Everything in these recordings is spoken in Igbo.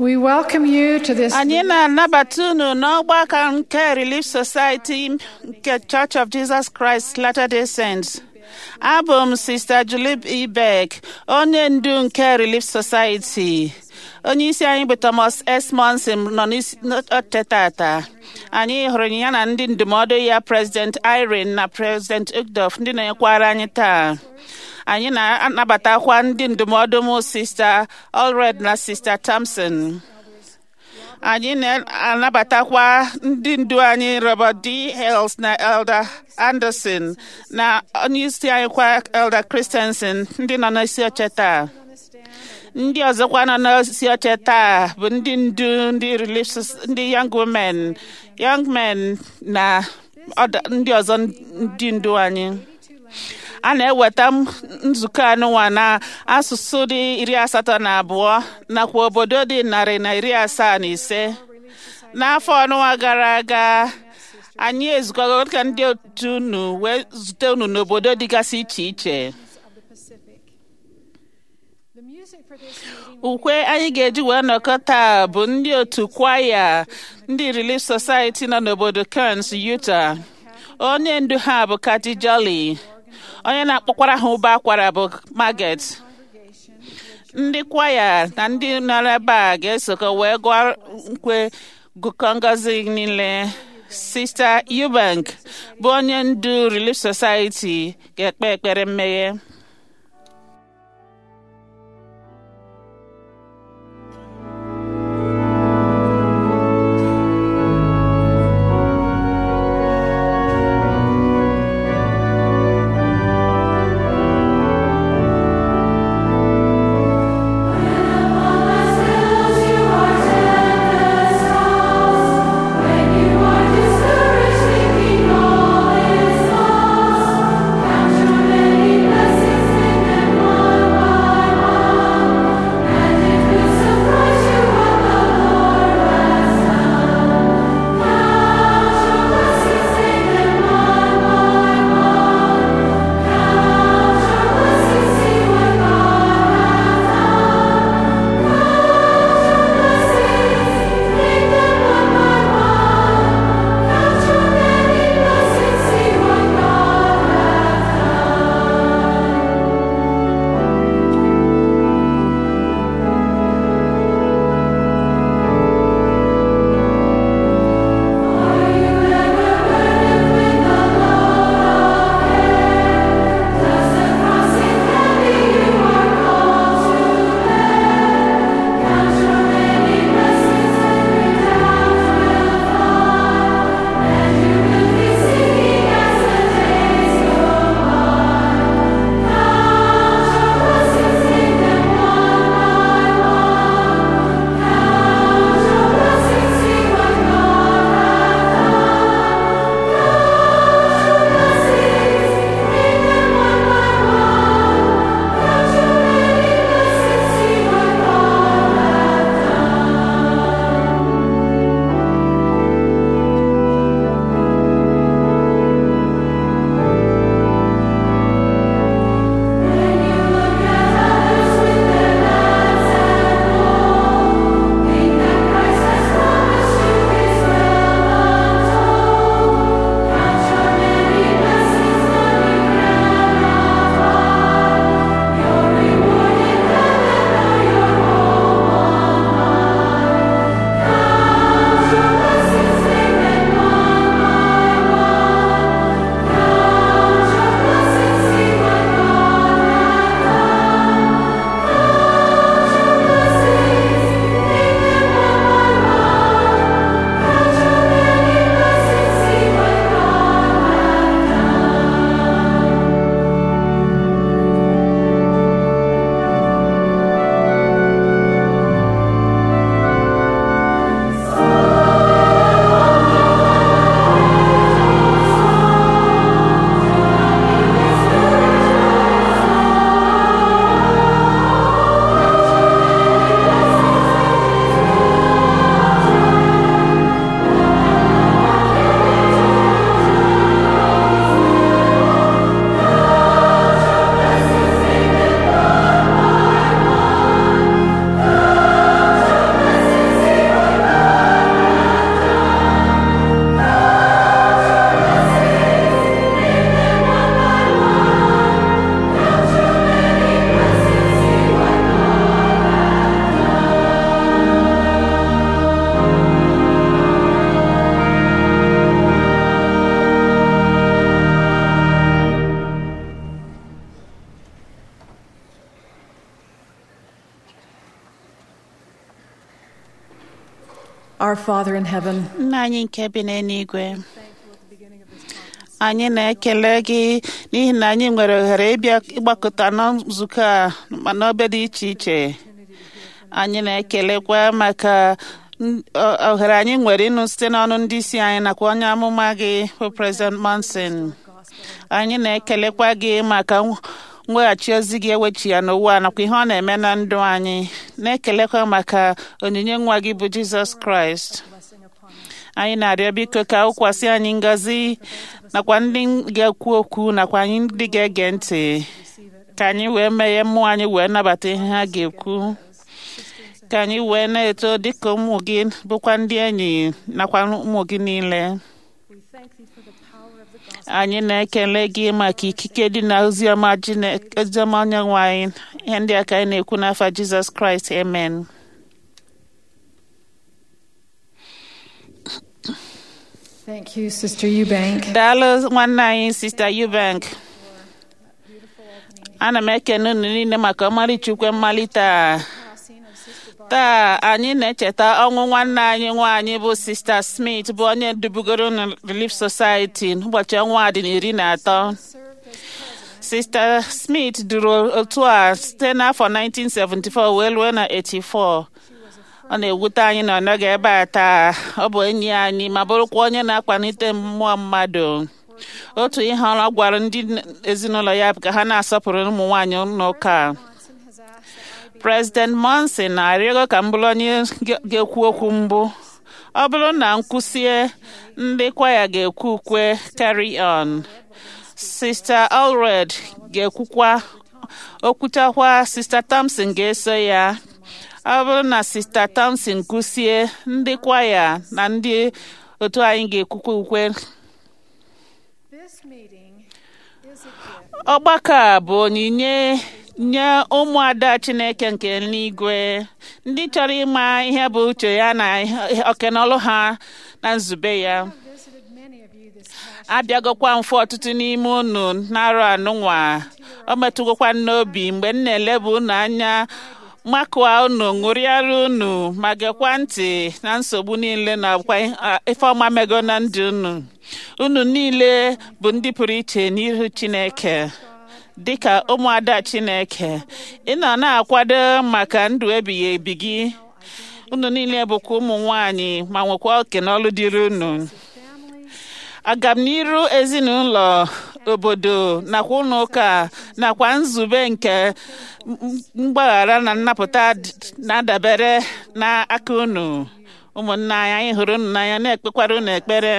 We welcome you to this anyị na-anabata unu n'ọgbakọ nke Relief Society nke Church of Jesus Christ Latter-day Saints. Abụ m Sista Julip Ibek, onye ndu nke Relief Society. Onye isi anyị bụ Thomas S. Monson nọ n'oche tata. Anyị hụrụ ya na ndị ndụmọdụ ya President Irene na President Ugdof ndị na-ekwara anyị taa. anyị na-anabatakwa ndị ndụmọdụ m sista Allred na sista Thompson anyị na-anabatakwa ndị ndu anyị Robert D. Hales na Elder Anderson na onyeisi anyị kwa Elder Christensen ndị nọ n'isi oche taa ndị ọzọkwa nọ n'isi oche taa bụ ndị ndu ndị relief ndị young women young men na ndị ọzọ ndị ndu anyị a na-eweta nzukọ anụnwa na asụsụ dị iri asatọ na abụọ nakwa obodo dị narị na iri asaa na ise n'afọ ọnụnwa gara aga anyị ezukọgo ka ndị otu unu wee zute unu n'obodo dịgasị iche iche ukwe anyị ga-eji wee nọkọ taa bụ ndị otu kwaya ndị Relief Society nọ n'obodo Kearns, Utah onye ndu ha bụ Kati Jolly onye na-akpọkwara ha ụba akwara bụ Margaret ndị kwaya na ndị nọrọ ebe a ga-esokọ wee gụọ nkwe gụkọ ngọzi niile Sista Eubank bụ onye ndu Relief Society ga-ekpe ekpere mmeghe Blessed Our Father in heaven, nna anyị nke bi n'eluigwe anyị na-ekele gị n'ihi na anyị nwere ohere ịbịa ịgbakọta na nzukọ a ma n'obe dị iche iche anyị na-ekelekwa maka n- o- ohere anyị nwere ịnụ site n'ọnụ ndị isi anyị nakwa onye amụma gị bụ President Monson anyị na-ekelekwa gị maka nw- mweghachi ozi gị ewechi ya n'ụwa nakwa ihe ọ na-eme na ndụ anyị na-ekelekwa maka onyinye nwa gị bụ Jizọs Kraịst anyị na-arịọ biko ka ụkwasị anyị ngọzi nakwa ndị ga-ekwu okwu nakwa anyị ndị ga-ege ntị ka anyị wee meghe mmụọ anyị wee nabata ihe ha ga-ekwu ka anyị wee na-eto dịka ụmụ gị bụkwa ndị enyi nakwa ụmụ gị niile anyị na-ekele gị maka ikike dị na oziọma Chineke- oziọma onyenwe anyị ihe ndị a ka anyị na-ekwu n'afa Jizọs Kraịst amen thank you, Sister Eubank. daalụ nwanne anyị sista Eubank ana m ekene unu niile maka ọmarịcha ukwe mmalite a taa anyị na-echeta ọnwụ nwanne anyị nwaanyị bụ sista Smith bụ onye dubugoro na Relief Society ụbọchị ọnwa a dị na iri na atọ sista Smith duru otu a site n'afọ 1974 wee ruo na 84 ọ na-ewute anyị na ọ nọghị ebe a taa ọ bụ enyi anyị ma bụrụkwa onye na-akwalite mmụọ mmadụ otu ihe ọ gwara ndị ezinụlọ ya bụ ka ha na-asọpụrụ ụmụ nwaanyị n'ụka a. President Monson na-arịọgo ka m bụrụ onye ga- ga-ekwu okwu mbụ ọ bụrụ na nkwụsie ndị kwaya ga-ekwu ukwe carry on Sister Allred ga-ekwukwa okwuchakwa Sister Thompson ga-eso ya ọ bụrụ na Sister Thompson kwụsie ndị kwaya na ndị otu anyị ga-ekwukwa ukwe This meeting is a gift ọgbakọ a bụ onyinye nye ụmụada chineke nke eluigwe ndị chọrọ ịma ihe bụ uche ya na okenọlụ ha na nzube ya visited many of you this past abịagokwa mfe ọtụtụ n'ime unu na-arụ anụnwa o metụgokwa n'obi mgbe m na-elebu unu anya makụa unu ṅụrịara unu ma gekwa ntị na nsogbu niile na kwa ife ọma mego na ndụ unu unu niile bụ ndị pụrụ iche n'ihu chineke dịka ụmụada chineke ịnọ na-akwado maka ndụ ebighị ebi gị unu niile bụkwa ụmụ nwanyị ma nwekwa oke n'ọlụ dịrị unu agamniru ezinụlọ obodo nakwa ụlọ ụka nakwa nzube nke m- mgbaghara na nnapụta d- na-adabere n'aka unu ụmụnna anyị anyị hụrụ unu n'anya na-ekpekwara unu ekpere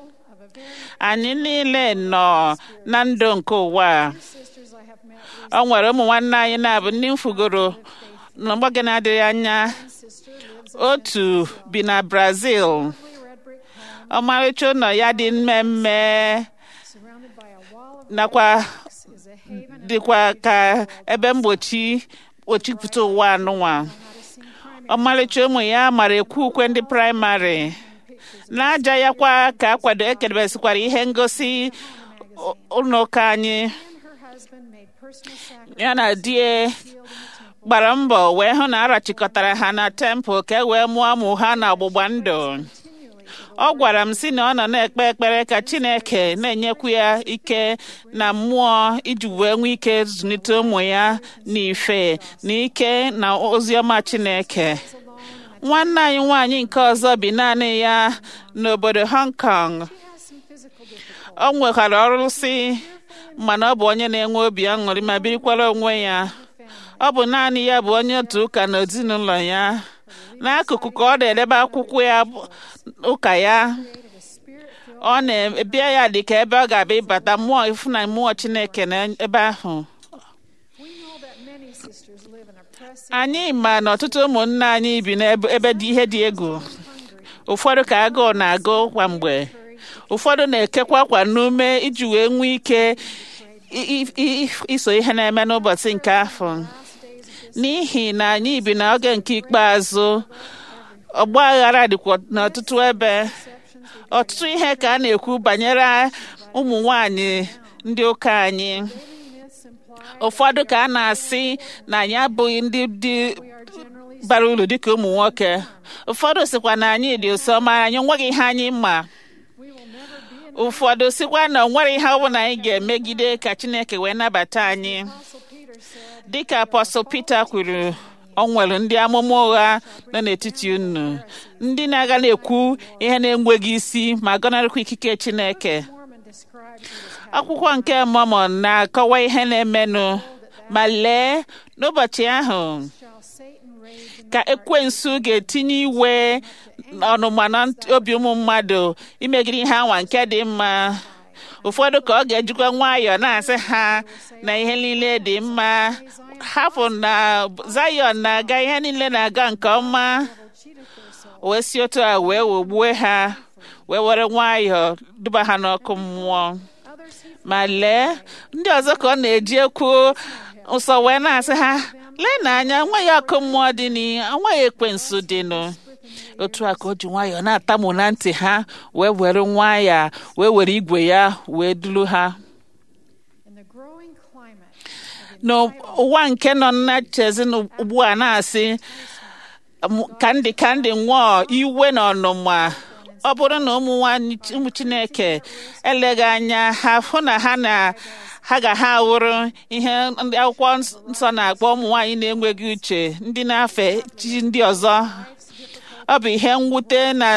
anyị niile nọ na ndụ nke ụwa a. sisters I have met ọ nwere ụmụ nwanne anyị na-abụ ndị mfugoro n'ọgbọge na-adịghị anya sister lives otu bi na Brazil in a red brick home ọmarịcha ụlọ ya dị mmemme surrounded by a wall of nakwa rocks is a haven and dịkwa ka ebe mgbochi kpochipụta ụwa anụnwa how to sing primary ọmarịcha ụmụ ya mara ekwu ukwe ndị praịmarị n'aja ya kwa ka akwado ekedebesikwara ihe ngosi ụ- ụlọ ụka anyị and her husband made personal sacrifice ya na di ya healed in the temple gbara mbọ wee hụ na arachịkọtara ha na tempụl ka e wee mụọ ụmụ ha na ọgbụgba ndụ continually ọ gwara m sị na ọ nọ na-ekpe ekpere ka chineke na-enyekwu ya ike na mmụọ iji wee nwee ike zụlite ụmụ ya n'ife na ike na oziọma chineke nwanne anyị nwaanyị nke ọzọ bi naanị ya n'obodo Hong Kong has some physical difficulties ọ nwekwara ọrụsị mana ọ bụ onye na-enwe obi aṅụrị ma birikwara onwe ya ọ bụ naanị ya bụ onye otu ụka na ezinụlọ ya n'akụkụ ka ọ na-edebe akwụkwọ ya bụ- ụka ya created a spirit filled ọ na-ebịa ya dị ka ebe ọ ga-abịa ịbata mmụọ ifu na mmụọ chineke na ebe ahụ we know that many sisters live in oppressive anyị ma na ọtụtụ ụmụnne anyị bi n'ebe ebe dị ihe dị egwu ụfọdụ ka agụụ na-agụ kwa mgbe ụfọdụ na-ekekwa akwa n'ume iji wee nwee ike i- i- i- iso ihe na-eme n'ụbọchị nke afọ n'ihi na anyị bi n'oge nke ikpeazụ ọgba aghara dịkwa n'ọtụtụ ebe ọtụtụ ihe ka a na-ekwu banyere ụmụ nwanyị ndị ụka anyị myths imply ụfọdụ ka a na-asị na anyị abụghị ndị dị we are generally bara uru dịka ụmụ nwoke ụfọdụ sịkwa na anyị dị ụsọ ma anyị nweghị ihe anyị mma We will never be in ụfọdụ sịkwa na o nwere ihe ọ bụla anyị ga-emegide ka chineke wee nabata anyị Apostle Peter said, dịka apọstọl Pita kwuru ọ nwere ndị amụma ụgha nọ n'etiti unu ndị na-aga na-ekwu ihe na-enweghị isi ma gọnarịkwa ikike chineke Mormon describes what is happening. akwụkwọ nke Mọmọn na-akọwa ihe na-emenụ ma lee n'ụbọchị ahụ Shall Satan rage in ka ekwensu ga-etinye iwe ọnụma na nt- obi ụmụ mmadụ imegide ihe anwa nke dị mma ụfọdụ ka ọ ga-ejikwa nwayọọ na-asị ha na ihe niile dị mma hapụ na Zion na-aga ihe niile na-aga nke ọma cheateth their soul. wee si otu a wee wogbue ha wee were nwayọọ duba ha n'ọkụ mmụọ Others he ma lee ndị ọzọ ka ọ na-eji ekwu nsọ wee na-asị ha lee na anya nweghị ọkụ mmụọ dị nweghị ekwensu dịnụ otu a ka o ji nwayọọ na-atamu na ntị ha wee were nwayọọ wee were igwe ya wee duru ha in the growing climate of n'ụwa nke nọ na chezi ugbu a na-asị m- ka ndị ka ndị nwụọ iwe na ọnụma ọ bụrụ na ụmụ nwanyị ụmụ chineke eleghị anya ha hụ na ha na ha ga ha wụrụ ihe ndị akwụkwọ nsọ na-akpọ ụmụ nwanyị na-enweghị uche ndị na-afe chi ndị ọzọ ọ bụ ihe mwute na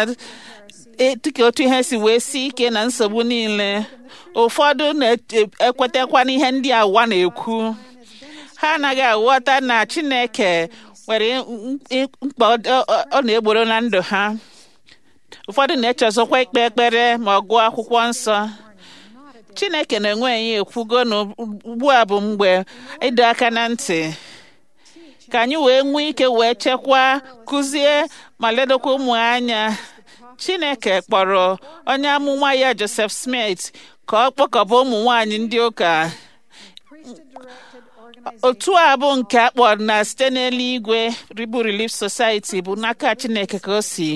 e- dịka otu ihe si wee si ike na nsogbu niile ụfọdụ na-ekwetakwa n'ihe ndị a ụwa na-ekwu ha anaghị aghọta na chineke nwere m- m- mkpa ọ ọ- ọ na-egboro na ndụ ha ụfọdụ na-echezọkwa ikpe ekpere ma ọ gụọ akwụkwọ nsọ chineke na-enwe ya ekwugo na ugbu a bụ mgbe ịdọ aka na ntị ka anyị wee nwee ike wee chekwaa kụzie ma ledokwa ụmụ anya chineke kpọrọ onye amụma ya joseph smith ka ọ kpọkọba ụmụ nwanyị ndị ụka priesthood-directed organization otu a bụ nke a kpọrọ na site n'eluigwe ribu relief society bụ n'aka chineke ka o si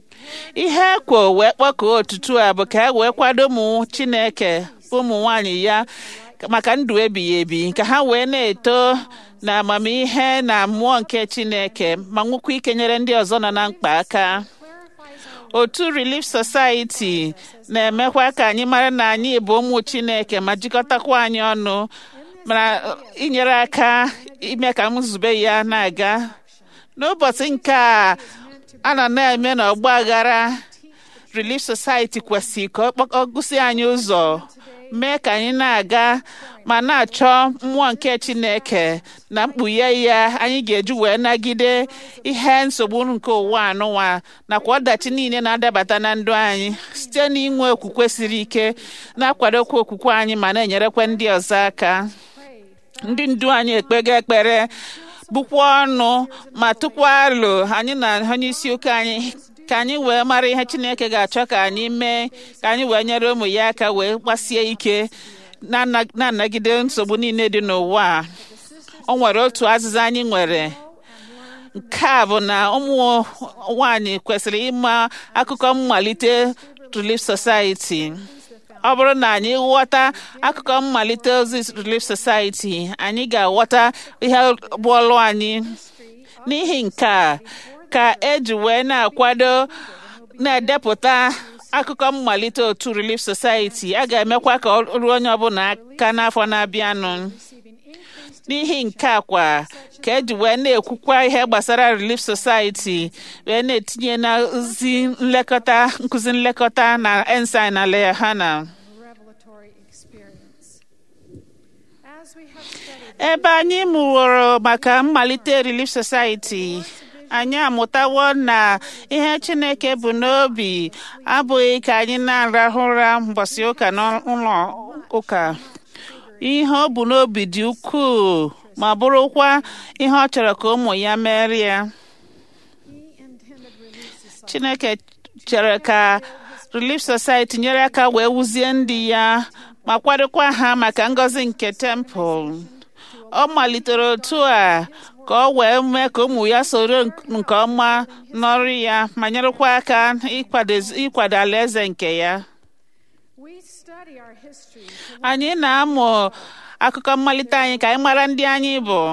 ihe ekwo wee kpọkọọ otutu a bụ ka e wee kwado ụmụ chineke ụmụ nwanyị ya maka ndụ ebighị ebi ka ha wee na-eto na amamihe na mmụọ nke chineke ma nwekwa ike nyere ndị ọzọ nọ na mkpa aka clarifies our otu relief society na-emekwa ka anyị mara na anyị bụ ụmụ chineke ma jikọtakwa anyị ọnụ mana inyere aka ime ka nzube ya na-aga n'ụbọchị nke a a nọ na-eme n'ọgba aghara relief society kwesịrị ka ọ kpọ- ọ gụsị anyị ụzọ mee ka anyị na-aga ma na-achọ mmụọ nke chineke na mkpughe ya anyị ga-eji wee nagide ihe nsogbu nke ụwa anụwa nakwa ọdachi niile na-adabata na ndụ anyị site n'inwe okwukwe siri ike na-akwadokwa okwukwe anyị ma na-enyerekwa ndị ọzọ aka ndị ndu anyị ekpego ekpere bụkwa ọnụ ma tụkwa alo anyị na onye isi ụka anyị ka anyị wee mara ihe chineke ga-achọ ka anyị mee ka anyị wee nyere ụmụ ya aka wee gbasie ike na-ana- na-anagide nsogbu niile dị n'ụwa a. o nwere otu azịza anyị nwere nke a bụ na ụmụ nwanyị kwesịrị ịma akụkọ mmalite Relief Society ọ bụrụ na anyị ghọta akụkọ mmalite ozi Relief Society anyị ga-aghọta ihe bụ ọlụ anyị n'ihi nke a ka eji wee na-akwado na-edepụta akụkọ mmalite otu Relief Society a ga-emekwa ka ọ ruo onye ọbụla aka n'afọ na-abịanụ n'ihi nke a kwa ka eji wee na-ekwukwa ihe gbasara Relief Society wee na-etinye na ozi nlekọta nkụzi nlekọta na ensign na Lehana revelatory experience. As we have studied ebe anyị mụworo maka mmalite Relief Society anyị amụtawo na ihe Chineke bụ n'obi abụghị ka anyị na-arahụ ụra mbọsị ụka n'ụlọ ụka ihe ọ bụ n'obi dị ukwuu ma bụrụkwa ihe ọ chọrọ ka ụmụ ya merie ya he intended Relief Society Chineke chere ka Relief Society nyere aka wee wuzie ndị ya ma kwadokwa ha maka ngọzi nke temple ọ malitere otu a ka ọ wee mee ka ụmụ ya soro nke ọma n'ọrụ ya ma nyerekwa aka ịkwado- ịkwado alaeze nke ya We study our history to anyị na-amụ akụkọ mmalite anyị ka anyị mara ndị anyị bụ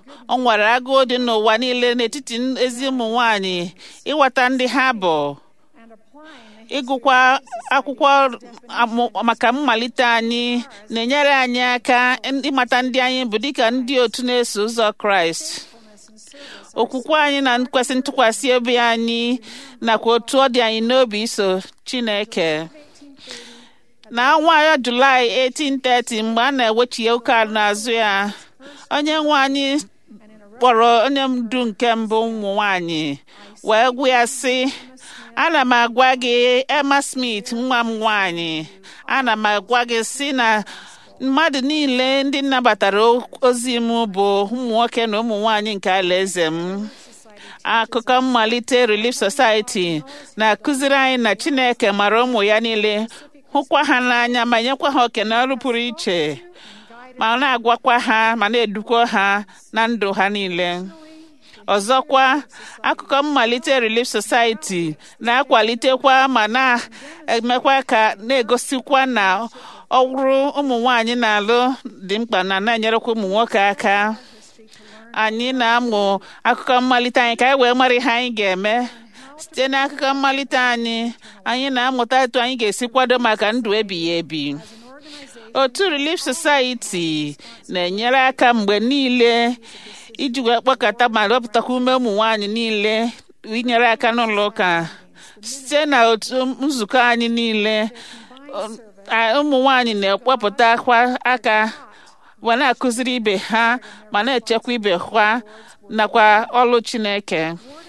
o nwere agụụ dị n'ụwa niile n'etiti ezi ụmụ nwanyị ịghọta ndị ha bụ and applying the ịgụkwa akwụkwọ amụ- maka mmalite anyị na-enyere anyị aka ịmata ndị anyị bụ dịka ndị otu na-eso ụzọ kraịst faithfulness and service okwukwe anyị na nkwesị ntụkwasị obi anyị nakwa otu ọ dị anyị n'obi iso chineke na ọnwa julaị 1830 mgbe a na-ewechie ụka n'azụ ya onye nwe anyị kpọrọ onye ndu nke mbụ ụmụ nwanyị wee gwa ya sị ana m agwa gị emma smith nwa m nwanyị ana m agwa gị sị na mmadụ niile ndị nabatara ozi m bụ ụmụ nwoke na ụmụ nwanyị nke alaeze m akụkọ mmalite relief society na-akụziri anyị na chineke mara ụmụ ya niile hụkwa ha n'anya ma nyekwa ha oke na ọrụ pụrụ iche ma na-agwakwa ha ma na-edukwa ha na ndụ ha niile ọzọkwa akụkọ mmalite relief society na-akwalitekwa ma na-emekwa ka na-egosikwa na ọrụ ụmụ nwanyị na-alụ dị mkpa na na-enyerekwa ụmụ nwoke aka anyị na-amụ akụkọ mmalite anyị ka anyị wee mara ihe anyị ga-eme site n'akụkọ mmalite anyị anyị na-amụta etu anyị ga-esi kwado maka ndụ ebighị ebi otu relief society na-enyere aka mgbe niile iji wee kpọkọta ma wepụtakwa ume ụmụ nwanyị niile inyere aka n'ụlọ ụka site na otu nzukọ anyị niile ụmụ nwanyị na-ekpọpụtakwa aka ma na-akụziri ibe ha ma na-echekwa ibe ha nakwa ọlụ Chineke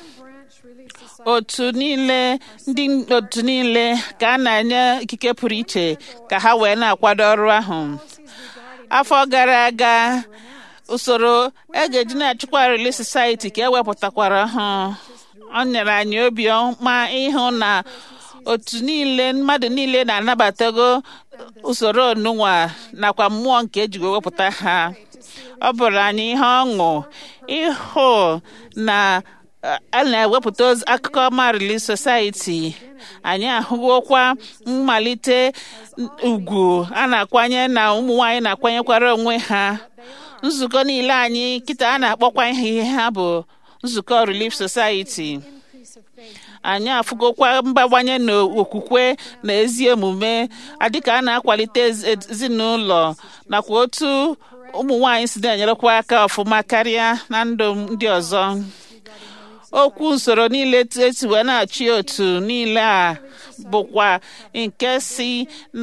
otu niile ndị otu niile ka a na-enye ikike pụrụ iche ka ha wee na-akwado ọrụ ahụ afọ gara aga usoro egeji na-achịkwa Relief Society ka ewepụtakwara ha ọ nyere anyị obi ọma ịhụ na otu niile mmadụ niile na-anabatago usoro onunwa nakwa mmụọ nke ejigo wepụta ha ọ bụrụ anyị ihe ọṅụ ịhụ na a na-ewepụta akụkọ ọma Relief Society anyị ahụgokwa mmalite ugwu a na-akwanye na ụmụ nwanyị na-akwanyekwara onwe ha nzukọ niile anyị kịta a na-akpọkwa ihe ha bụ nzukọ Relief Society anyị afụgokwa mbawanye n'okwukwe na ezi omume adịka a na-akwalite ezinụlọ nakwa otu ụmụ nwanyị si na-enyerekwa aka ọfụma karịa na ndụ ndị ọzọ okwu usoro niile esi wee na-achị otu niile a bụkwa nke si na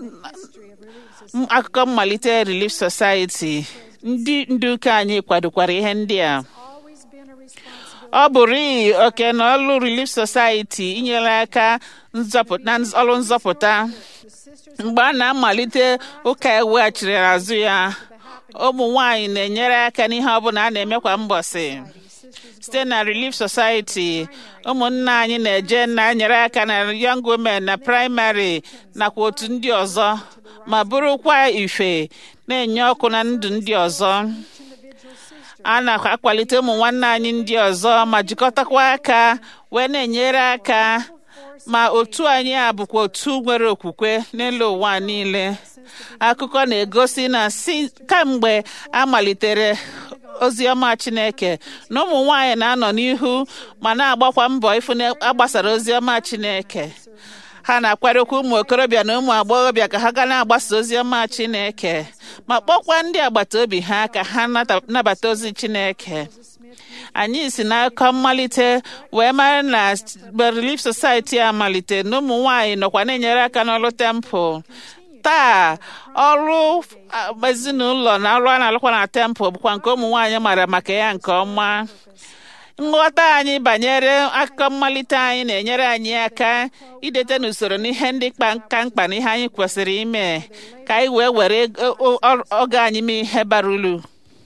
akụkọ mmalite Relief Society ndị ndu ụka anyị kwadokwara ihe ndị a ọ bụrụ oke na ọlụ Relief Society inyere aka na ọrụ nzọpụta mgbe a na-amalite ụka eweghachiri azụ ya ụmụ nwanyị na-enyere aka n'ihe ọbụla a na-eme kwa mbọsị site na Relief Society ụmụnna anyị na-eje na-enyere aka na Young Women na praịmarị nakwa otu ndị ọzọ ma bụrụkwa ife na-enye ọkụ na ndụ ndị ọzọ a na-akwalite ụmụ nwanne anyị ndị ọzọ ma jikọtakwa aka wee na-enyere aka ma otu anyị a bụkwa otu nwere okwukwe n'elu ụwa niile akụkọ na-egosi na si kamgbe a malitere ozi ọma Chineke na ụmụ nwanyị na-anọ n'ihu ma na-agbakwa mbọ ịfụ na agbasara ozi ọma Chineke ha na-akwadokwa ụmụ okorobịa na ụmụ agbọghọbịa ka ha ga na-agbasa ozi ọma Chineke ma kpọkwa ndị agbata obi ha ka ha nabata ozi Chineke anyị si n'akọ mmalite wee mara na Relief Society a malite na ụmụ nwanyị nọkwa na-enyere aka n'ọrụ tempụl taa ọrụ ezinụlọ na ọrụ a na-alụkwa na tempụl bụkwa nke ụmụ nwanyị mara maka ya nke ọma nghọta anyị banyere akụkọ mmalite anyị na-enyere anyị aka idete n'usoro n'ihe ndị ka mkpa na ihe anyị kwesịrị ime ka anyị wee were oge anyị mee ihe bara uru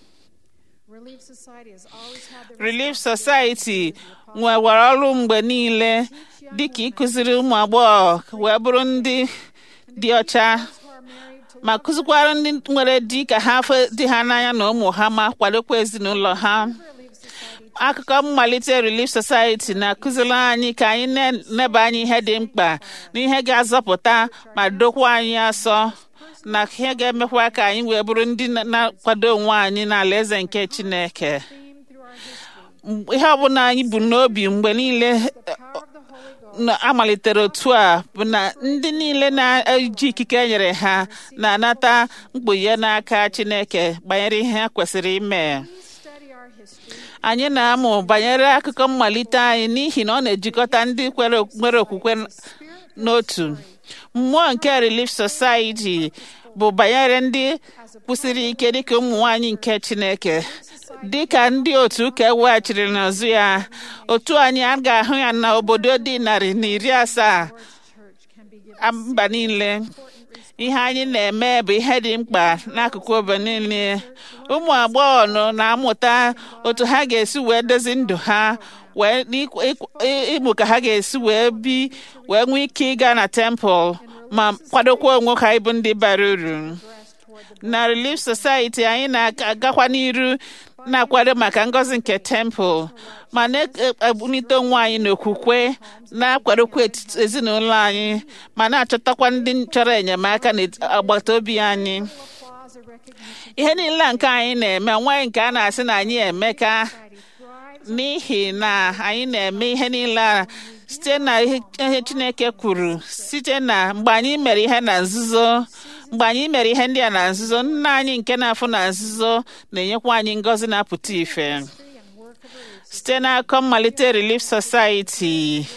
Relief Society nwewara ọrụ mgbe niile dịka ịkụziri ụmụ agbọghọ wee bụrụ ndị dị ọcha ma kụzikwara ndị nwere di ka ha fe di ha n'anya na ụmụ ha ma kwadokwa ezinụlọ ha akụkọ mmalite Relief Society na-akụziri anyị ka anyị na-eneba anyị ihe dị mkpa na ihe ga-azọpụta ma dokwa anyị asọ na ihe ga-emekwa ka anyị wee bụrụ ndị na- na-akwado onwe anyị n'ala eze nke Chineke theme through our history. M- ihe ọbụla anyị bụ n'obi mgbe niile The power of the Holy Ghost na amalitere otu a bụ na ndị niile na-eji ikike e nyere ha na-anata mkpughe n'aka Chineke banyere ihe ha kwesịrị ime we study our history. anyị na-amụ banyere akụkọ mmalite anyị n'ihi na ọ na-ejikọta ndị kwere nwere okwukwe n- n'otu mmụọ nke Relief Society bụ banyere ndị kwụsịrị ike dịka ụmụ nwanyị nke Chineke dịka ndị otu ụka eweghachiri n'azụ ya otu anyị a ga-ahụ ya n'obodo dị narị na iri asaa Church can be given a- mba niile ihe anyị na-eme bụ ihe dị mkpa n'akụkụ obodo niile ụmụ agbọghọ nọ na-amụta otu ha ga-esi wee dozi ndụ ha wee n'ikw- ikw- ị- ịmụ ka ha ga-esi wee bi wee nwee ike ịga na tempụl ma kwadokwa onwe ha ịbụ ndị bara uru breast toward the na Relief Society anyị na-agakwa n'iru na-akwado maka ngọzi nke tempụl ma na-ebulite onwe anyị n'okwukwe na-akwadokwa etiti ezinụlọ anyị ma na-achọtakwa ndị chọrọ enyemaka n'agbata obi anyị applause or recognition. ihe niile a nke anyị na-eme nwaanyị nke a na-asị na anyị emeka Society thrives n'ihi na anyị na-eme ihe niile a site na ihe ihe Chineke kwuru site na mgbe anyị mere ihe na nzuzo mgbe anyị mere ihe ndị a na nzuzo nna anyị nke na-afụ na nzuzo na-enyekwa anyị ngọzi na-apụta ife and work of relief. site n'akọ mmalite Relief Society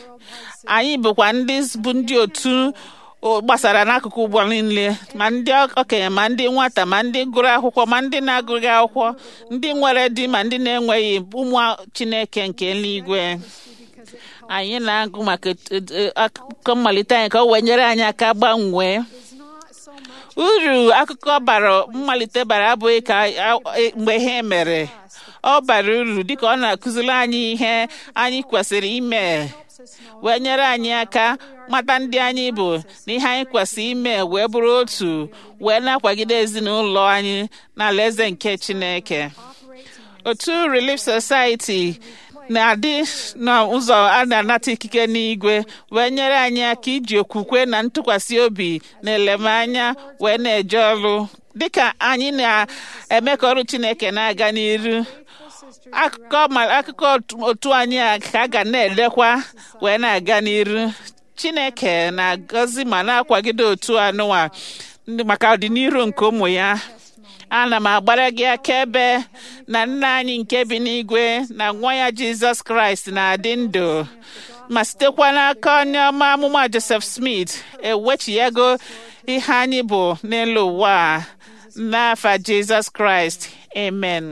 anyị bụkwa ndị bụ ndị otu o- gbasara n'akụkụ ụgbọ niile ma ndị okenye ma ndị nwata ma ndị gụrụ akwụkwọ ma ndị na-agụghị akwụkwọ ndị nwere di ma ndị na-enweghị ụmụ Chineke nke eluigwe Because it anyị na-agụ maka et- et- akụkọ mmalite anyị ka o wee nyere anyị aka gbanwee is not so much uru akụkọ bara mmalite bara abụghị ka a- e- mgbe ihe mere ọ bara uru dịka ọ na-akụziri anyị ihe anyị kwesịrị ime helps us know wee nyere anyị aka mata ndị anyị bụ na ihe anyị kwesịrị ime wee bụrụ otu wee na-akwagide ezinụlọ anyị n'ala eze nke Chineke operates in otu Relief Society na-adị n'ụzọ a na-anata ikike n'igwe wee nyere anyị aka iji okwukwe na ntụkwasị obi na elemanya wee na-eje ọrụ dịka anyị na-eme ka ọrụ Chineke na-aga n'iru sisters akụkọ ma akụkọ otu- otu anyị a ka a ga na-edekwa wee na-aga n'iru Chineke na-agọzi ma na-akwagide otu anụwa ndị- maka ọdịnihu nke ụmụ ya ana m agbara gị akaebe na nna anyị nke bi n'igwe na nwa ya Jizọs Kraịst na-adị ndụ ma sitekwa n'aka onye ọma amụma Joseph Smith ewechighago ihe anyị bụ n'elu ụwa a. n'afa Jizọs Kraịst amen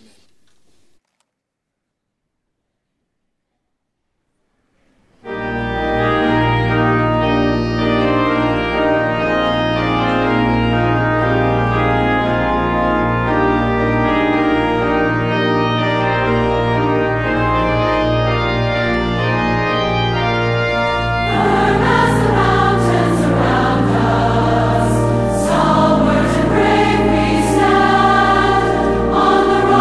As the mountains around us, stalwart and brave we stand on the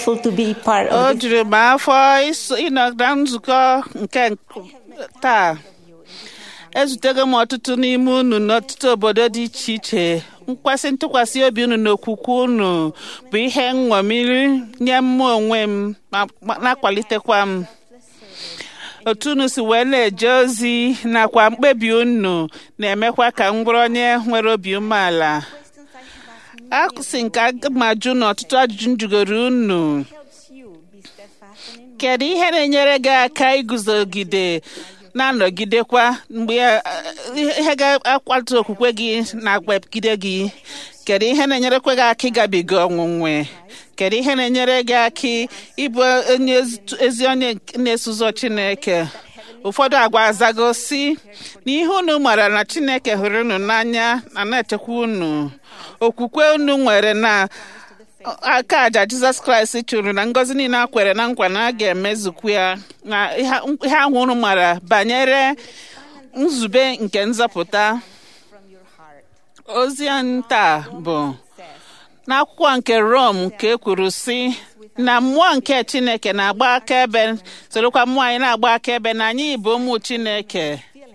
grateful to be part o of this. juru m afọ iso- ịnọ na nzukọ nke taa ezutego m ọtụtụ n'ime unu n'ọtụtụ obodo dị iche iche nkwesị ntụkwasị obi unu na okwukwe unu bụ ihe nṅomiri nye mmụọ onwe m ma ma na-akwalitekwa m otu unu si wee na-eje ozi nakwa mkpebi unu na-emekwa ka m bụrụ onye nwere obi umeala akụsi nke aga m ajụ na ọtụtụ ajụjụ m jụgoro unu helps you be steadfast and in kedu ihe na-enyere gị aka iguzogide na-anọgidekwa mgbe ya- ihe ga-akwado okwukwe gị na-agbagide gị kedu ihe na-enyerekwa gị aka ịgabiga ọnwụnwe kedu ihe na-enyere gị aka ịbụ onye ezi- ezi onye na-eso ụzọ chineke ụfọdụ agwa azago si na ihe unu mara na chineke hụrụ unu n'anya na na-echekwa unu okwukwe unu nwere na aka aja jizọs kraịst chụrụ na ngọzi niile a kwere na nkwa na a ga-emezukwu ya na ihe ihe ahụ unu mara banyere nzube nke nzọpụta from your heart. ozi anyị taa bụ n'akwụkwọ nke rom ka e kwuru sị na mmụọ nke chineke na-agba akaebe sorokwa mmụọ anyị na-agba akaebe na anyị bụ ụmụ chineke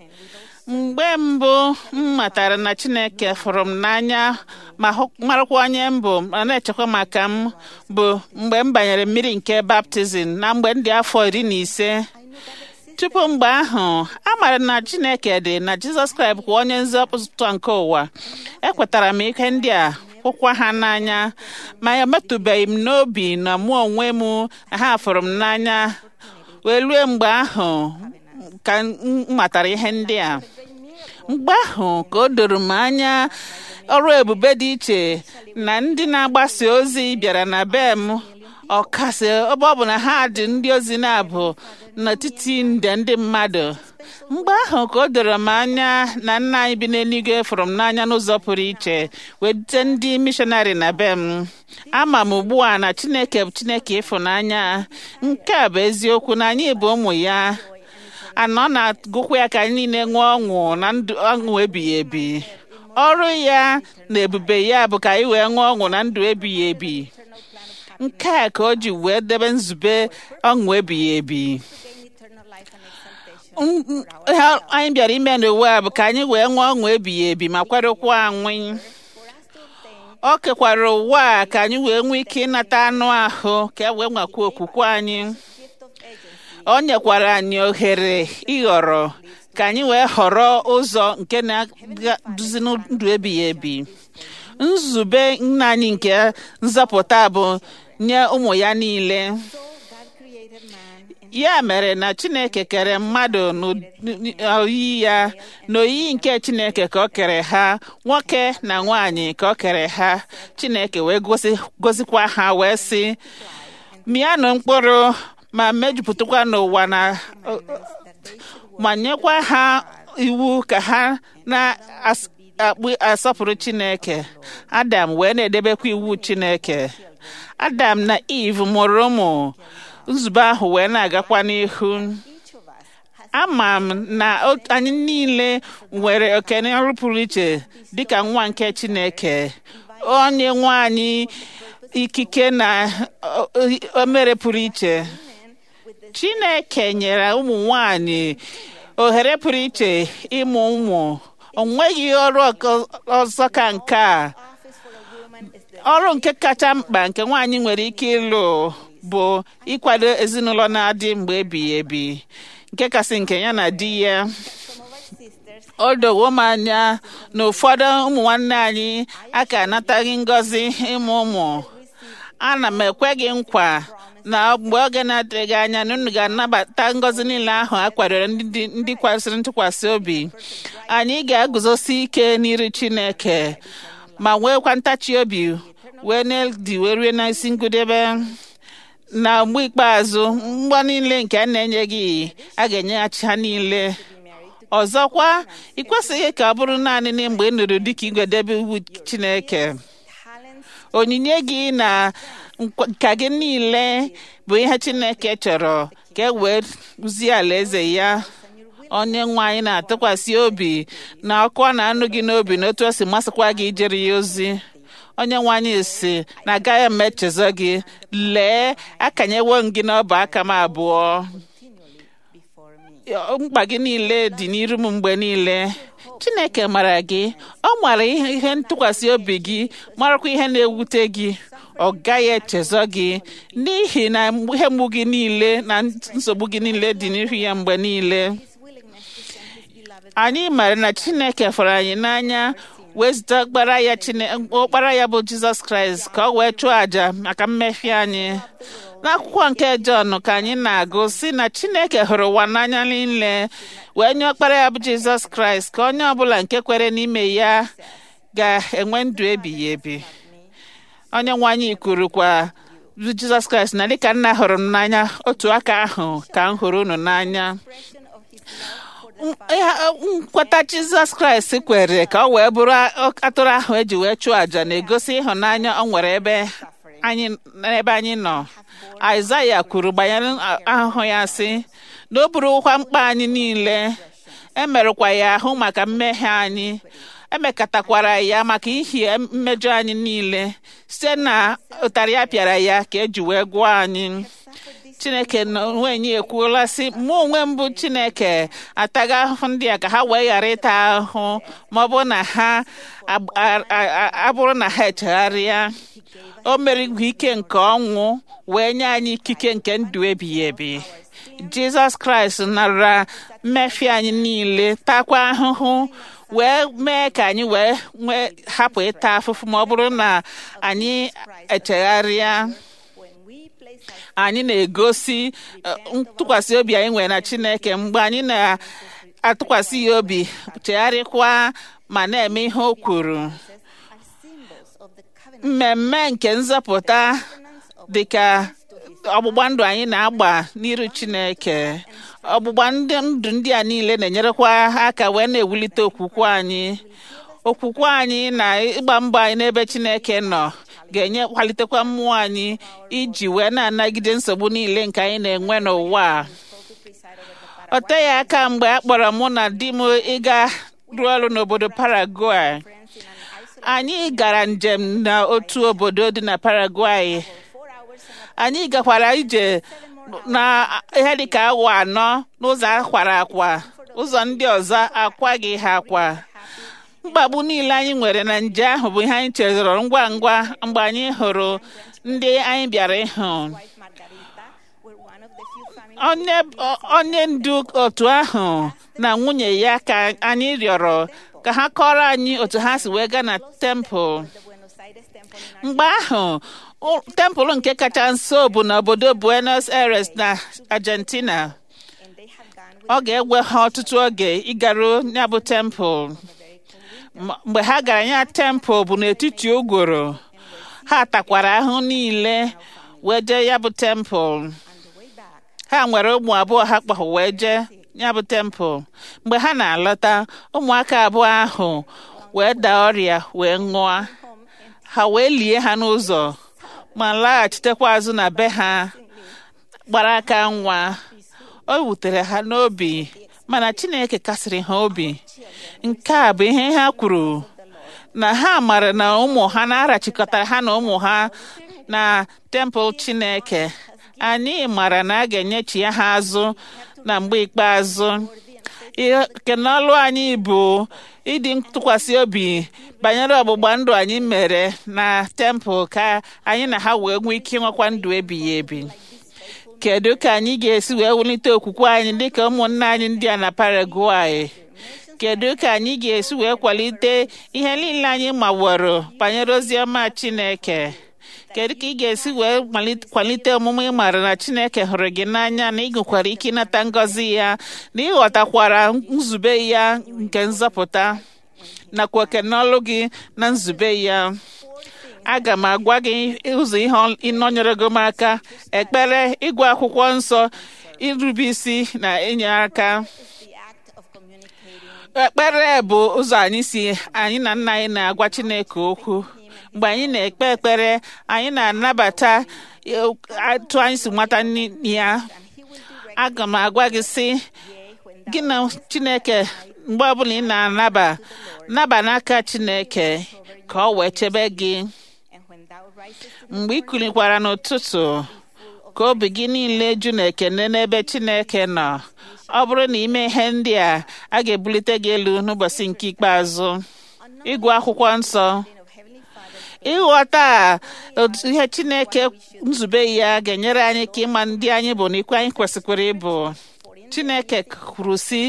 mgbe mbụ m matara na chineke fụrụ m n'anya ma hụ- marakwa onye m bụ ma na-echekwa maka m bụ mgbe m banyere mmiri nke baptizim na mgbe m dị afọ iri na ise tupu mgbe ahụ a maara na chineke dị na jizọs kraịst bụ onye nzọpụta nke ụwa ekwetara m ihe ndị a hụkwa ha n'anya ma emetụbeghị m n'obi na mụ onwe m na ha fụrụ m n'anya wee rue mgbe ahụ ka m matara ihe ndị a mgbe ahụ ka o doro m anya ọrụ ebube dị iche na ndị na-agbasa ozi bịara na be m ọkasị ebe ọ bụ na ha dị ndị ozi na-abụ n'etiti nde ndị mmadụ mgbe ahụ ka o doro m anya na nna anyị bi n'eluigwe fụrụ m n'anya n'ụzọ pụrụ iche wete ndị mishọnarị na be m ama m ugbu a na chineke bụ chineke ịfụnanya nke a bụ eziokwu na anyị bụ ụmụ ya anọ na-agụkwa ya ka anyị niile nwee ọṅụ na ndụ ọṅụ ebighị ebi ọrụ ya na ebube ya bụ ka anyị wee nwee ọṅụ na ndụ ebighị ebi nke a ka o ji wee debe nzube ọṅụ ebighị ebi Gain eternal life and exaltation. M- m- ihe anyị bịara ime n'ụwa a bụ ka anyị wee nwee ọṅụ ebighị ebi ma kwerekwa anwụ For us to obtain o kekwara ụwa a ka anyị wee nwee ike ịnata anụ ahụ ka e wee nwekwa okwukwe anyị gift of agency o nyekwara anyị ohere ịghọrọ ka anyị wee họrọ ụzọ nke na-eduzi ndụ ebighị ebi nzube nna anyị nke nzọpụta bụ nye ụmụ ya niile So God created man in ya mere na chineke kere mmadụ n'oyiyi ya n'oyiyi nke chineke ka o kere ha nwoke na nwanyị ka o kere ha chineke wee gosi- gozikwa ha wee sị mịanụ mkpụrụ ma mejupụtakwa n'ụwa na that they should ma nyekwa ha iwu ka ha na-asọpụrụ chineke adam wee na-edebekwa iwu chineke adam na eve mụrụ ụmụ nzube ahụ wee na-agakwa n'ihu each of us has ama m na o- anyị niile nwere okene ọrụ pụrụ iche dịka nwa nke chineke onye nwe anyị ikike na o- o- o mere pụrụ iche chineke nyere ụmụ nwanyị ohere pụrụ iche ịmụ ụmụ o nweghị ọrụ ọkọ- ọzọ ka nke a office for a woman is the ọrụ nke kacha mkpa nke nwaanyị nwere ike ịlụ bụ ịkwado ezinụlọ na-adị mgbe ebighị ebi nke kasị nke ya na di ya some of our sisters o dowo m anya na ụfọdụ ụmụ nwanne anyị aka anataghị ngọzi ịmụ ụmụ ana m ekwe gị nkwa na mgbe oge na-adịghị anya na unu ga-anabata ngọzi niile ahụ a kwadoro ndị dị- ndị kwesịrị ntụkwasị obi anyị ga-eguzosi ike n'iru chineke ma nweekwa ntachi obi wee na-edi wee rue n'isi ngụdebe na mgbe ikpeazụ mgbọ niile nke a na-enye gị a ga-enyeghachi ha niile ọzọkwa ị kwesịghị ka ọ bụrụ naanị na mgbe ị nụrụ dịka igwedebe iwu chineke talents onyinye gị na nkwa- nka gị niile bụ ihe chineke chọrọ ka e wee rụzie alaeze ya onye nwe anyị na-atụkwasị obi na ọkụ ọ na-anụ gị n'obi na otu o si masịkwa gị ijere ya ozi onye nwe anyị si na agaghị m echezọ gị lee akanyewo m gị n'ọbụ aka m abụọ continually before me. mkpa gị niile dị n'iru m mgbe niile chineke mara gị ọ mara ihe ihe ntụkwasị obi gị marakwa ihe na-ewute gị ọ gaghị echezọ gị n'ihi na ihe mgbu gị niile na nsogbu gị niile dị n'ihu ya mgbe niile His willingness to send his beloved anyị mara na chineke fọrọ anyị n'anya wee zite ọkpara ya Chine- ọkpara ya bụ jizọs kraịst ka ọ wee chụọ àjà maka mmehie anyị n'akwụkwọ nke jọn ka anyị na-agụ si na chineke hụrụ ụwa n'anya niile wee nye ọkpara ya bụ jizọs kraịst ka onye ọbụla nke kwere n'ime ya ga-enwe ndụ ebighị ebi onye nwe anyị kwurukwa bụ jizọs kraịst na dịka nna hụrụ m n'anya otu aka ahụ ka m hụrụ unu n'anya expression of his love for the Ihe nkweta jizọs kraịst kwere ka ọ wee bụrụ atụrụ ahụ eji wee chụọ àjà na-egosi ịhụnanya ọ nwere ebe anyị n'ebe anyị nọ aịzaya kwuru banyere ahụhụ ya sị na o burukwa mkpa anyị niile emerụkwa ya ahụ maka mmehie anyị emekatakwara ya maka ihi mmejọ anyị niile site na ụtarị ya pịara ya ka eji wee gwụọ anyị chineke n'onwe anyị ekwuola sị mụ onwe m bụ chineke ataghị ahụhụ ndị a ka ha wee ghara ịta ahụhụ ma ọ bụrụ na ha ab- a- a- a- abụrụ na ha echegharịa o merigwu ike nke ọnwụ wee nye anyị ikike nke ndụ ebighị ebi jizọs kraịst nara mmefie anyị niile takwa ahụhụ wee mee ka anyị wee nwee hapụ ịta afụfụ ma ọ bụrụ na anyị echegharịa when we place our anyị na-egosi eh, ntụkwasị obi anyị nwere na chineke mgbe anyị na-atụkwasị ya obi chegharịkwa ma na-eme ihe o kwuru are symbols of the covenant mmemme nke nzọpụta dịka ọgbụgba ndụ anyị na-agba n'iru chineke ọgbụgba ndị ndụ ndị a niile na-enyerekwa aka wee na-ewulite okwukwe anyị okwukwe anyị na ịgba mbọ anyị n'ebe chineke nọ ga-enye kwalitekwa mmụọ anyị iji wee na-anagide nsogbu niile nke anyị na-enwe n'ụwa a. ọ teghị aka mgbe a kpọrọ mụ na di m ịga rụọ ọrụ n'obodo Paraguay anyị gara njem n'otu obodo dị na Paraguay anyị gakwara ije na ihe dịka awa anọ n'ụzọ akwara akwa ụzọ ndị ọzọ akwaghị ha akwa mkpagbu niile anyị nwere na nje ahụ bụ ihe anyị chezọrọ ngwa ngwa mgbe anyị hụrụ ndị anyị bịara ịhụ wife Margarita were one of the few families onye onye ndu otu ahụ na nwunye ya ka anyị rịọrọ ka ha kọrọ anyị otu ha si wee gaa na tempụl the Buenos Aires temple in mgbe ahụ ụ- tempụl nke kacha nso bụ n'obodo Buenos Aires na Argentina and they had gone with ọ ga-ewe ha ọtụtụ oge ịgaruo ya bụ tempụl M- mgbe ha gara ya tempụl bụ n'etiti ụgworo ha takwara ahụ niile wee jee ya bụ tempụl on the way back ha nwere ụmụ abụọ ha kpọrọ wee jee ya bụ tempụl mgbe ha na-alọta ụmụaka abụọ ahụ wee daa ọrịa wee ṅụọ ha wee lie ha n'ụzọ ma laghachitekwa azụ na be ha gbara aka nwa o wutere ha n'obi mana chineke kasịrị ha obi nke a bụ ihe ha kwuru na ha mara na ụmụ ha na-arachikọtara ha na ụmụ ha na tempụl chineke anyị mara na a ga-enyechi ya ha azụ na mgbe ikpeazụ ihe kenọlụ anyị bụ ịdị ntụkwasị obi banyere ọgbụgba ndụ anyị mere na tempụl ka anyị na ha wee nwee ike ịnwekwa ndụ ebighị ebi kedu ka anyị ga-esi wee wulite okwukwe anyị dịka ụmụnne anyị ndị a na Paraguay kedu ka anyị ga-esi wee kwalite ihe niile anyị maworo banyere ozi ọma Chineke kedu ka ị ga-esi wee malite- kwalite omume ị maara na Chineke hụrụ gị n'anya na ị nwekwara ike ịnata ngọzi ya na ịghọtakwara nzube ya nke nzọpụta nakwa oke n'ọlụ gị na nzube ya aga m agwa gị ụzọ ihe ịnọnyere gị m aka ekpere ịgụ akwụkwọ nsọ irube isi na inye aka the act of communicating ekpere bụ ụzọ anyị si anyị na nna anyị na-agwa Chineke okwu mgbe anyị na-ekpe ekpere anyị na-anabata eh, atụ anyị si nwata nni- ya aga m agwa gị sị gị na Chineke mgbe ọbụla ị na-anaba naba n'aka Chineke ka ọ wee chebe gị rises in the mgbe ị kulikwara n'ụtụtụ ka obi gị niile ju na ekene n'ebe chineke nọ ọ bụrụ na ime ihe ndị a a ga-ebulite gị elu n'ụbọchị nke ikpeazụ ịgụ akwụkwọ nsọ understanding of Heavenly Father's ịghọta otu ihe chineke nzube ya ga-enyere anyị ka ịma ndị anyị bụ na ikwu anyị kwesịkwara ịbụ chineke kwuru si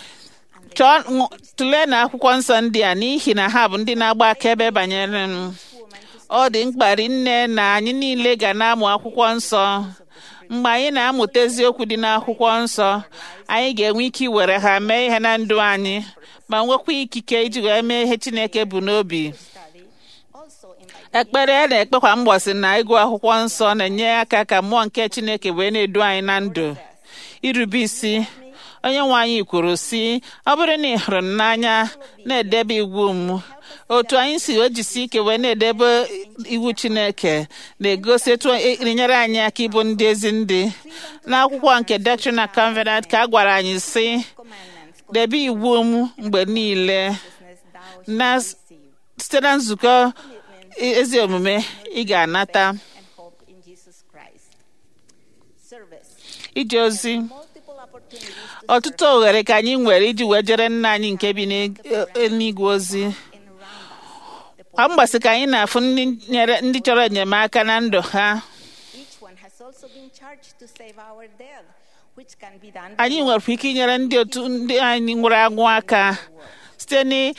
chọọ ṅụ- tụlee na akwụkwọ nsọ ndị a n'ihi na ha bụ ndị na-agba akaebe banyere m ọ dị mkpa nne na anyị niile ga na-amụ akwụkwọ nsọ mgbe anyị na-amụta eziokwu dị n'akwụkwọ nsọ anyị ga-enwe ike iwere ha mee ihe na ndụ anyị ma nwekwa ikike iji wee mee ihe chineke bụ n'obi study also invite ekpere a na-ekpe kwa mgbọsị na ịgụ akwụkwọ nsọ na-enye aka ka mmụọ nke chineke wee na-edu anyị na ndụ irube isi onye nwe anyị kwuru si ọ bụrụ na ị hụrụ m n'anya na-edebe iwu m otu anyị si ejisi ike wee na-edebe iwu chineke na-egosi etu enyere anyị aka ịbụ ndị ezi ndị n'akwụkwọ nke Doctrine and Covenant ka a gwara anyị si commandments, debe iwu m mgbe niile consciousness thou na shalt receive, site na nzukọ ezi omume ị ga-anata and hope in Jesus Christ. Service. ije ozi Multiple opportunities to ọtụtụ ohere ka anyị nwere iji wee jere nna anyị nke bi n'eluigwe ozi serve and around us. The kwa mgbasị ka anyị na-afụ ndị nyere- ndị chọrọ enyemaka na ndụ ha Each one has also been charged to save our dead, which can be done by anyị nwere ike inyere ndị otu ndị anyị nwụrụ anwụ aka site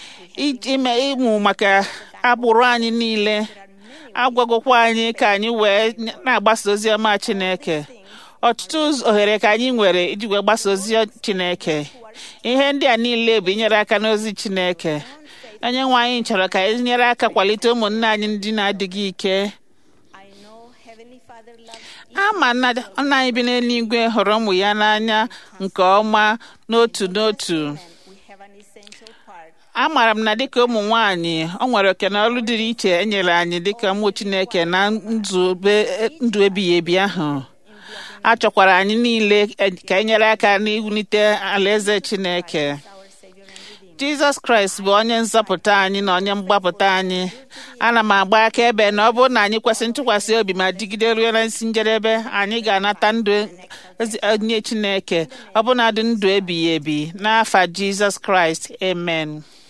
n'ime ịmụ maka agbụrụ anyị niile agwagokwa anyị ka anyị wee na-agbasa ozi ọma Chineke ọtụtụ ụzọ- ohere ka anyị nwere iji wee gbasa ozi Chineke ihe ndị a niile bụ inyere aka n'ozi Chineke onye nwe anyị chọrọ ka anyị nyere aka kwalite ụmụnne anyị ndị na-adịghị ike I know Heavenly Father loves ama na nna anyị bi n'eluigwe hụrụ ụmụ ya n'anya nke ọma n'otu n'otu and we have an essential part amaara m na dịka ụmụ nwanyị ọ nwere oke na ọrụ dịrị iche e nyere anyị dịka ụmụ chineke na nzube ndụ ebighị ebi ahụ a chọkwara anyị niile e- ka e nyere aka n'iwulite alaeze chineke our Savior and Redeemer. jizọs kraịst bụ onye nzọpụta anyị na onye mgbapụta anyị ana m agba akaebe na ọ bụrụ na anyị kwesị ntụkwasị obi ma digide ruo na isi njedebe anyị ga-anata ndụ ezi- onye chineke ọbụnadị ndụ ebighị ebi n'afa jizọs kraịst amen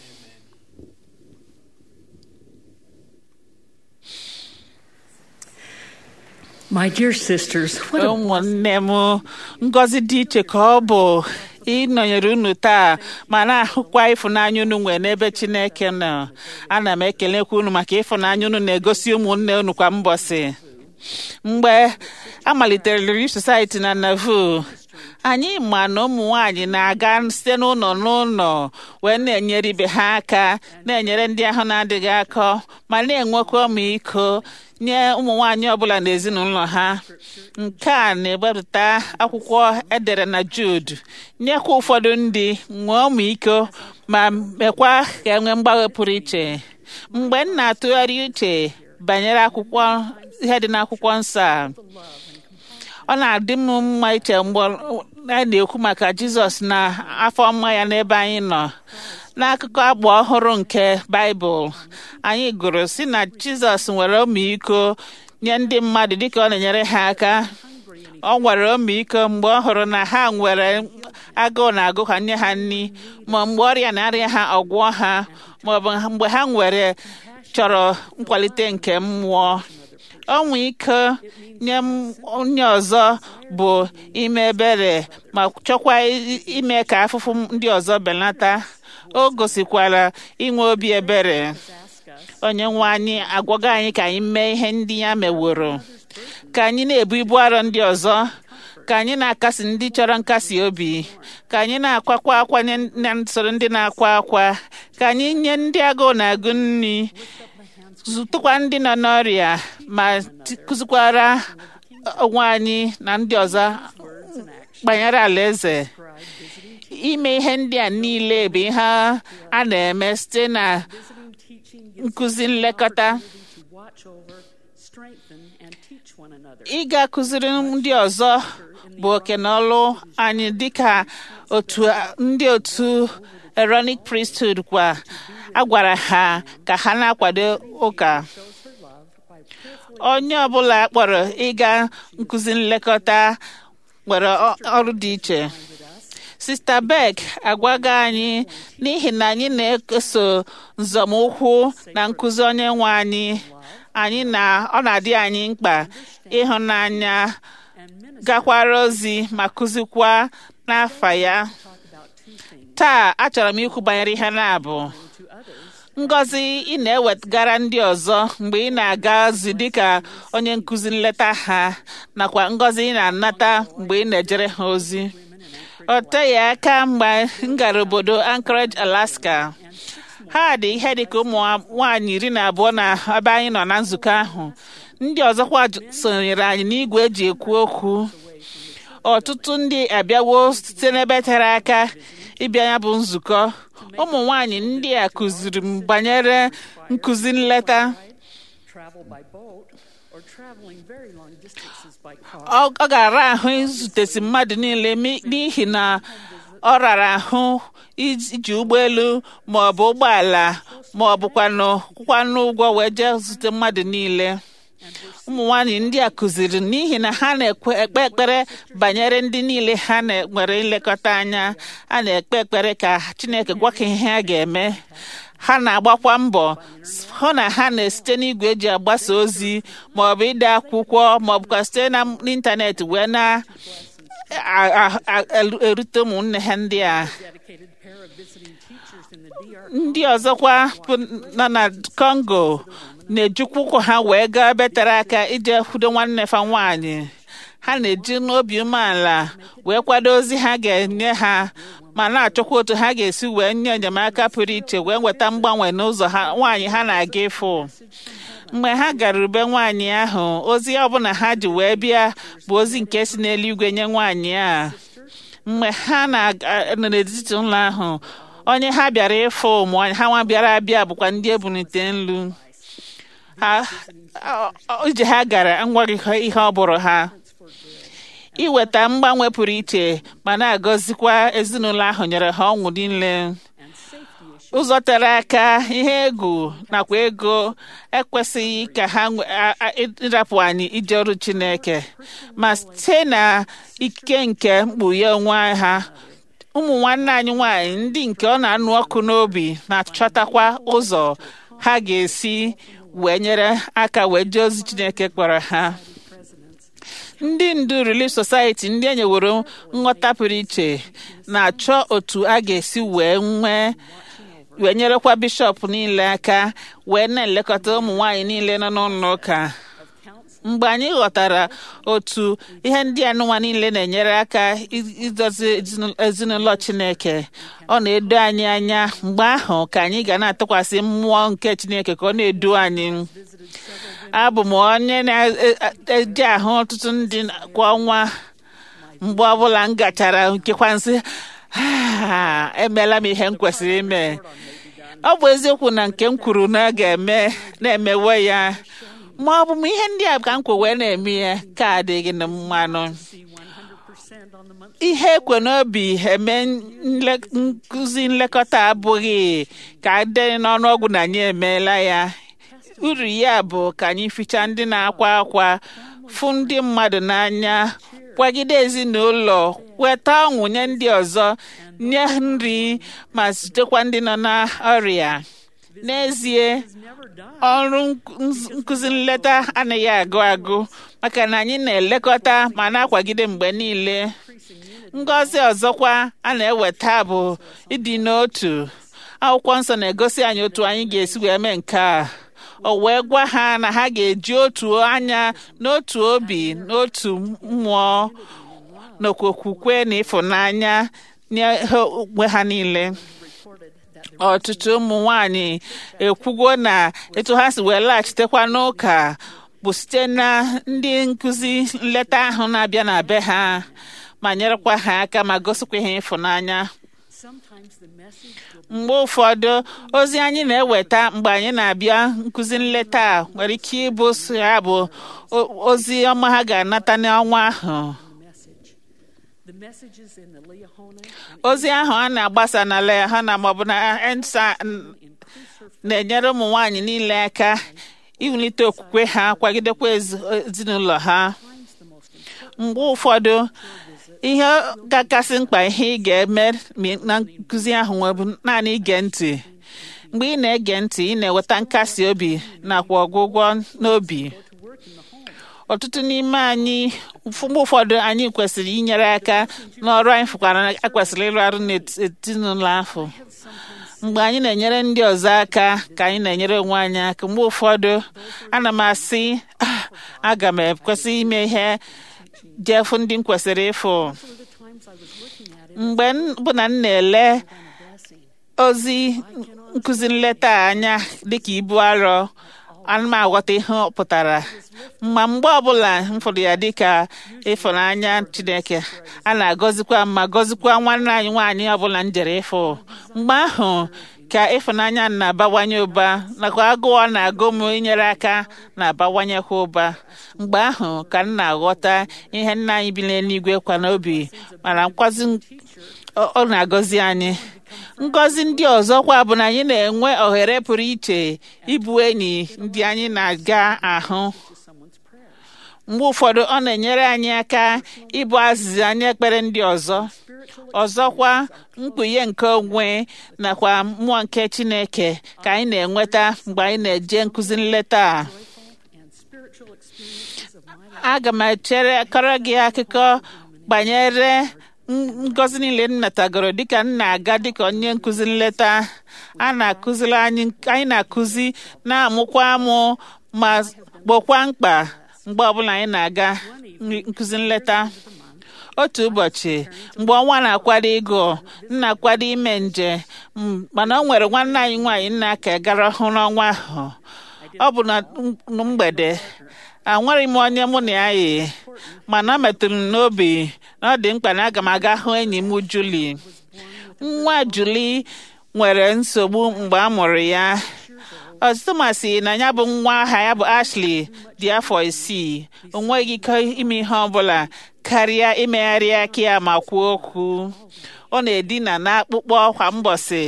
My dear sisters, what a ụmụnne m ngọzi dị iche ka ọ bụ ịnọnyere unu taa ma na-ahụkwa ịfụnanya unu nwere n'ebe chineke nọ ana m ekelekwa unu maka ịfụnanya unu na-egosi ụmụnne unu kwa mbọsị mgbe a malitere Relief Society na Nauvoo anyị ma na ụmụ nwanyị na-aga site n'ụlọ n'ụlọ wee na-enyere ibe ha aka na-enyere ndị ahụ na-adịghị akọ ma na-enwekwa ọmịiko nye ụmụ nwanyị ọbụla n'ezinụlọ ha nke a na-ewepụta akwụkwọ edere na Jude nyekwa ụfọdụ ndị nwee ọmịiko ma mekwa ka e nwee mgbanwe pụrụ iche mgbe m na-atụgharị uche banyere akwụkwọ ihe dị n'akwụkwọ nsọ a ọ na-adị m mma iche mgbe a na-ekwu maka Jizọs na afọ ọma ya n'ebe anyị nọ n'akụkọ abụ ọhụrụ nke Baịbụl anyị gụrụ si na Jizọs nwere ọmịiko nye ndị mmadụ dịka ọ na-enyere ha aka ọ nwere ọmịiko mgbe ọ hụrụ na ha nwere agụụ na-agụ ha nye ha nri ma mgbe ọrịa na-arịa ha ọgwụọ ha maọbụ mgbe ha nwere chọrọ nkwalite nke mmụọ ọnwa ike nye m- onye ọzọ bụ ime ebere ma chọkwa i- ime ka afụfụ ndị ọzọ belata o gosikwara inwe obi ebere onye nwe anyị agwago anyị ka anyị mee ihe ndị ya meworo ka anyị na-ebu ibu arọ ndị ọzọ ka anyị na-akasi ndị chọrọ nkasi obi ka anyị na-akwakwa akwa nye na soro ndị na-akwa akwa ka anyị nye ndị agụụ na-agụ nri zụtụkwa ndị nọ n'ọrịa ma ti- kụzikwara onwe anyị na ndị ọzọ banyere alaeze ime ihe ndị a niile bụ ihe a na-eme site na visiting teaching gives nkụzi nlekọta to watch over, strengthen, and teach one another. ịga kụziri ndị ọzọ bụ oke na ọlụ anyị dịka otu ndị otu Aaronic priesthood kwa a gwara ha ka ha na-akwado ụka onye ọbụla kpọrọ ịga nkụzi nlekọta nwere ọ- ọrụ dị iche sista beck agwago anyị n'ihi na anyị na-eso nzọmụkwụ na nkụzi onye nwe anyị anyị na ọ na-adị anyị mkpa ịhụnanya gakwara ozi ma kụzikwa n'afa ya taa achọrọ m ikwu banyere ihe na-abụ ngọzi ị na-ewegara ndị ọzọ mgbe ị na-aga ozi dịka onye nkụzi nleta ha nakwa ngọzi ị na-anata mgbe ị na-ejere ha ozi ọ teghị aka mgbe m gara obodo Anchorage Alaska ha dị ihe dịka ụmụ nwaanyị iri na abụọ na ebe anyị nọ na nzukọ ahụ ndị ọzọkwa j- sonyere anyị n'igwe eji ekwu okwu ọtụtụ ndị abịawo site n'ebe tere aka ịbịa ya bụ nzukọ ụmụ nwanyị ndị a kụziri m banyere nkụzi nleta travel by boat, or traveling very long distances by car. ọ ọ ga-ara ahụ izutesi mmadụ niile mi- n'ihi na ọ rara ahụ iji ụgbọelu ma ọ bụ ụgbọala ma ọ bụkwanụ kwụkwanụ ụgwọ wee jee zute mmadụ niile ụmụ nwanyị ndị a kụziri n'ihi na ha na-ekpe ekpe ekpere banyere ndị niile ha na- nwere nlekọta anya a na-ekpe ekpere ka chineke gwa ka ihe ha ga-eme ha na-agbakwa mbọ s- hụ na ha na-esite n'igwe eji agbasa ozi ma ọ bụ ide akwụkwọ ma ọ bụkwa site na n'ịntanetị wee na a- a- a- elu- erute ụmụnne ha ndị a Dedicated pair of visiting teachers in the DR ndị ọzọkwa bụ nọ na Congo na-ejikwa ụkwụ ha wee gaa ebe tere aka ije kwudo nwanne fa nwaanyị ha na-eji n'obi umeala wee kwado ozi ha ga-enye ha ma na-achọkwa otu ha ga-esi wee nye enyemaka pụrụ iche wee nweta mgbanwe n'ụzọ ha nwaanyị ha na-aga ịfụ mgbe ha gara ube nwaanyị ahụ ozi ọbụla ha ji wee bịa bụ ozi nke si n'eluigwe nye nwaanyị a mgbe ha na-nọ n'etiti ụlọ ahụ onye ha bịara ịfụ ma ha nwa bịara abịa bụkwa ndị ebunite nlu ha ọ- ọ- ije ha gara nwaghị ha ihe ọ bụrụ ha iweta mgbanwe pụrụ iche ma na-agọzikwa ezinụlọ ahụ nyere ha ọṅụ niile ụzọ tere aka ihe egwu nakwa ego ekwesịghị ka ha nwe- a- a- ịrapụ anyị ije ọrụ Chineke ma site na ike nke mkpughe onwe ha ụmụ nwanne anyị nwanyị ndị nke ọ na-anụ ọkụ n'obi na-achọtakwa ụzọ ha ga-esi wee nyere aka wee jee ozi Chineke kpọrọ ha ndị ndu Relief Society ndị e nyeworo nghọta pụrụ iche na-achọ otu a ga-esi wee nwee wee nyerekwa bishọp niile aka wee na-elekọta ụmụ nwanyị niile nọ n'ụlọ ụka mgbe anyị ghọtara otu ihe ndị anụnwa niile na-enyere aka i- idozi ezinụ- ezinụlọ Chineke ọ na-edo anyị anya mgbe ahụ ka anyị ga na-atụkwasị mmụọ nke Chineke ka ọ na-edu anyị abụ m onye na-eji ahụ ọtụtụ ndị kwa ọnwa mgbe ọbụla m gachara nkekwa nsị "Ah, emeela m ihe m kwesịrị ime ọ bụ eziokwu na nke m kwuru na a ga-eme na-emewe ya ma ọ bụ m ihe ndị a ka m kwe wee na-eme ya ka adịghị na mmanụ see 100% on the monthly ihe ekwe n'obi eme nle- nkụzi nlekọta abụghị ka dị n'ọnụọgwụ na anyị emeela ya uru ya bụ ka anyị fichaa ndị na-akwa akwa fụ ndị mmadụ n'anya kwagide ezinụlọ weta ọṅụ nye ndị ọzọ nye nri ma zitekwa ndị nọ n'ọrịa n'ezie never die. ọrụ nk- nkụzi nleta anaghị agụ agụ maka na anyị na-elekọta ma na-akwagide mgbe niile ngọzi ọzọkwa a na-eweta bụ ịdị n'otu akwụkwọ nsọ na-egosi anyị otu anyị ga-esi wee mee nke a o wee gwa ha na ha ga-eji otu anya n'otu obi n'otu mmụọ nakwa okwukwe na ịfụnanya nye ha onwe ha niile ọtụtụ ụmụ nwanyị ekwugo na etu ha si wee laghachitekwa n'ụka bụ site na ndị nkụzi nleta ahụ na-abịa na be ha ma nyerekwa ha aka ma gosikwa ha ịfụnanya Sometimes the message will mgbe ụfọdụ ozi anyị na-eweta mgbe anyị na-abịa nkụzi nleta a nwere ike ịbụ so ya bụ o- ozi ọma ha ga-anata n'ọnwa ahụ be message. The messages in the Leahona and ozi ahụ a na-agbasa na Lehana maọbụ na ensa increase her na-enyere ụmụ nwanyị niile aka iwulite okwukwe ha kwagidekwa ezi- ezinụlọ ha mgbe ụfọdụ ihe ga-akasị mkpa ihe ị ga-eme mi- na nkụzi ahụ nwe bụ naanị ige ntị mgbe ị na-ege ntị ị na-enweta nkasi obi nakwa ọgwụgwọ n'obi ọtụtụ n'ime anyị mgbe ụfọdụ anyị kwesịrị inyere aka n'ọrụ anyị fụkwara na ekwesịrị ịrụ arụ n'ezinụlọ ahụ mgbe anyị na-enyere ndị ọzọ aka ka anyị na-enyere onwe anyị aka mgbe ụfọdụ ana m asị "Ah, aga m ekwesị ime ihe jee fụ ndị m kwesịrị ịfụ mgbe m bụ na m na-ele ozi nkụzi nleta a anya dịka ibu arọ ana m aghọta ihe ọ pụtara ma mgbe ọbụla m fụrụ ya dịka ịfụnanya chineke a na-agọzikwa m ma gọzikwa nwanne anyị nwaanyị ọbụla m jere ịfụ mgbe ahụ ka ịfụnanya m na-abawanye ụba nakwa agụụ ọ na-agụ m inyere aka na-abawanyekwa ụba mgbe ahụ ka m na-aghọta ihe nna anyị bi n'eluigwe kwa n'obi mana nkwazi ọ ọ na-agọzi anyị ngọzi ndị ọzọkwa bụ na anyị na-enwe ohere pụrụ iche ịbụ enyi ndị anyị na-aga ahụ mgbe ụfọdụ ọ na-enyere anyị aka ịbụ azịza anyị ekpere ndị ọzọ ọzọkwa mkpughe nke onwe nakwa mmụọ nke chineke ka anyị na-enweta mgbe anyị na-eje nkụzi nleta a aga m echere kọrọ gị akụkọ banyere n- ngọzi niile m natagoro dịka m na-aga dịka onye nkụzi nleta a na-akụziri anyị anyị na-akụzi na-amụkwa amụ ma gbokwa mkpa mgbe ọbụla anyị na-aga n- nkụzi nleta otu ụbọchị mgbe ọnwa na-akwado ịgụ m na-akwado ime nje m- mana o nwere nwanne anyị nwaanyị nna ka gara ọhụrụ ọnwa ahụ ọ bụ na m- mgbede anwere m onye mụ na ya yi mana ọ metụrụ m n'obi na ọ dị mkpa na aga m aga hụ enyi m Juli nwa Juli nwere nsogbu mgbe a mụrụ ya ọtụtụ masị na ya bụ nwa aha ya bụ Ashley dị afọ isii o nweghị ike ime ihe ọbụla karịa imegharị aka ya ma kwuo okwu ọ na-edina n'akpụkpọ kwa mbọsị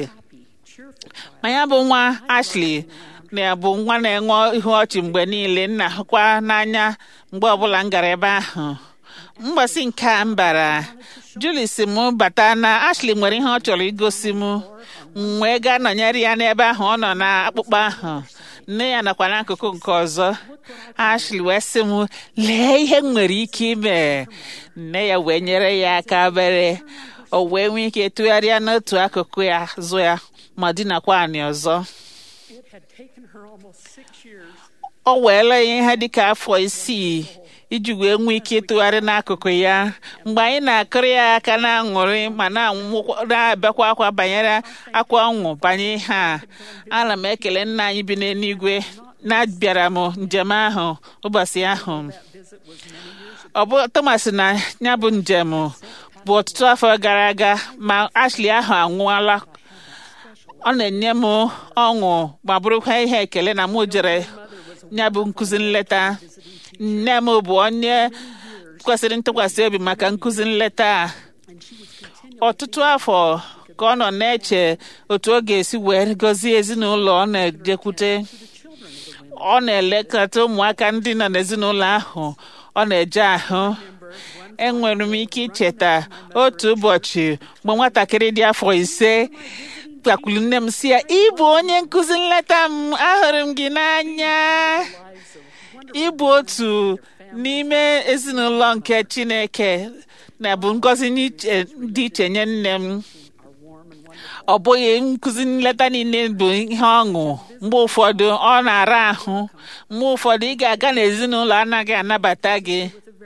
ma ya bụ nwa Ashley na bụ nwa na-enwe ihu ọchị mgbe niile nna hụkwa n'anya mgbe ọbụla m gara ebe ahụ mgbasị nke a m bara Julie si m bata na Ashley nwere ihe ọ chọrọ igosi m m wee gaa nọnyere ya n'ebe ahụ ọ nọ na akpụkpọ ahụ nne ya nakwa n'akụkụ nke ọzọ Ashley wee sị m lee ihe m nwere ike ime nne ya wee nyere ya aka bere o wee nwee ike tụgharịa n'otu akụkụ ya zụ ya ma dinakwa anị ọzọ It had taken her almost six years ọ weela ya ihe dịka afọ isii iji wee nwee ike ịtụgharị n'akụkụ ya mgbe anyị na-akụrụ ya aka na-aṅụrị ma na-anwụkwa- na-abịakwa akwa banyere akwa ọṅụ banye ihe a ana m ekele nna anyị bi n'eluigwe na-abịara m njem ahụ ụbọchị ahụ ọ bụ Thomas na ya bụ njem bụ ọtụtụ afọ gara aga ma Ashley ahụ anwụọla ọ na-enye m ọṅụ ma bụrụkwa ihe ekele na mụ jere ya bụ nkụzi nleta nne m bụ onye kwesịrị ntụkwasị obi maka nkụzi nleta a ọtụtụ afọ ka ọ nọ na-eche otu ọ ga-esi wee gọzie ezinụlọ ọ na-ejekwute ọ na-elekọta ụmụaka ndị nọ n'ezinụlọ ahụ ọ na-eje ahụ enwere m ike icheta otu ụbọchị mgbe nwatakịrị dị afọ ise gbakwuru nne m si ya ịbụ onye nkụzi nleta m ahụrụ m gị n'anya ịbụ otu n'ime ezinụlọ nke Chineke na bụ ngọzi n'iche- dị iche nye nne m ọ bụghị nkụzi nleta niile bụ ihe ọṅụ mgbe ụfọdụ ọ na-ara ahụ mgbe ụfọdụ ị ga-aga n'ezinụlọ anaghị anabata gị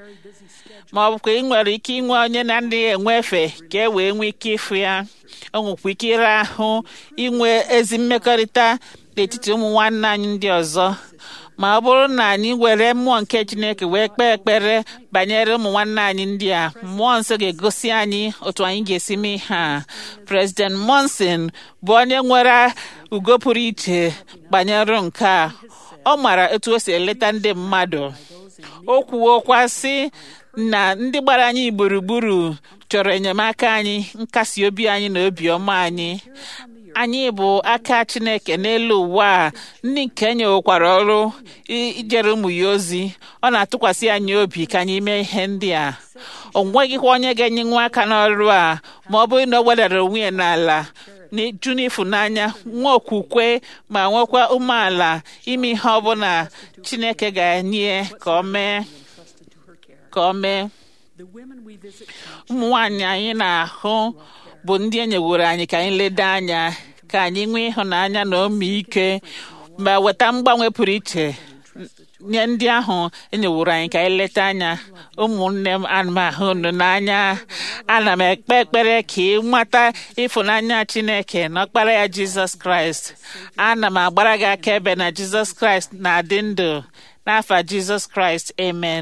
ma ọ bụkwa ị nwere ike inwe onye na ndị enwefe ka e wee nwee ike ịfụ ya o nwekwa ike ịra ahụ inwe ezi mmekọrịta n'etiti ụmụ nwanne anyị ndị ọzọ ma ọ bụrụ na anyị were mmụọ nke Chineke wee kpee ekpere banyere ụmụ nwanne anyị ndị a mmụọ nsọ ga-egosi anyị otu anyị ga-esi mee ihe a President Monson bụ onye nwere ugo pụrụ iche banyere nke a ọ mara etu o si eleta ndị mmadụ o kwuokwa sị na ndị gbara anyị gburugburu chọrọ enyemaka anyị nkasi obi anyị na obiọma anyị anyị bụ aka chineke n'elu ụwa a ndị nke nyewekwara ọrụ i- ijere ụmụ ya ozi ọ na-atụkwasị anyị obi ka anyị mee ihe ndị a o nweghịkwa onye ga-enye nwa aka n'ọrụ a ma ọ bụrụ na o wedara onwe ya n'ala n'iju n'ịfụnanya nwa okwukwe ma nwekwa umeala ime ihe ọbụla chineke ga-enye ka ọ mee entrusted to her care. ka ọ mee The women we visit come ụmụ nwaanyị anyị na-ahụ bụ ndị e nyeworo anyị ka anyị leda anya ka anyị nwee ịhụnanya na omiike ma weta mgbanwe pụrụ iche nye ndị ahụ enyeworo anyị ka anyị leta anya ụmụnne m ana m ahụ unu n'anya ana m ekpe ekpere ka ị mata ịfụnanya chineke na ọkpara ya jizọs kraịst ana m agbara gị akaebe na jizọs kraịst na-adị ndụ n'afa jizọs kraịst amen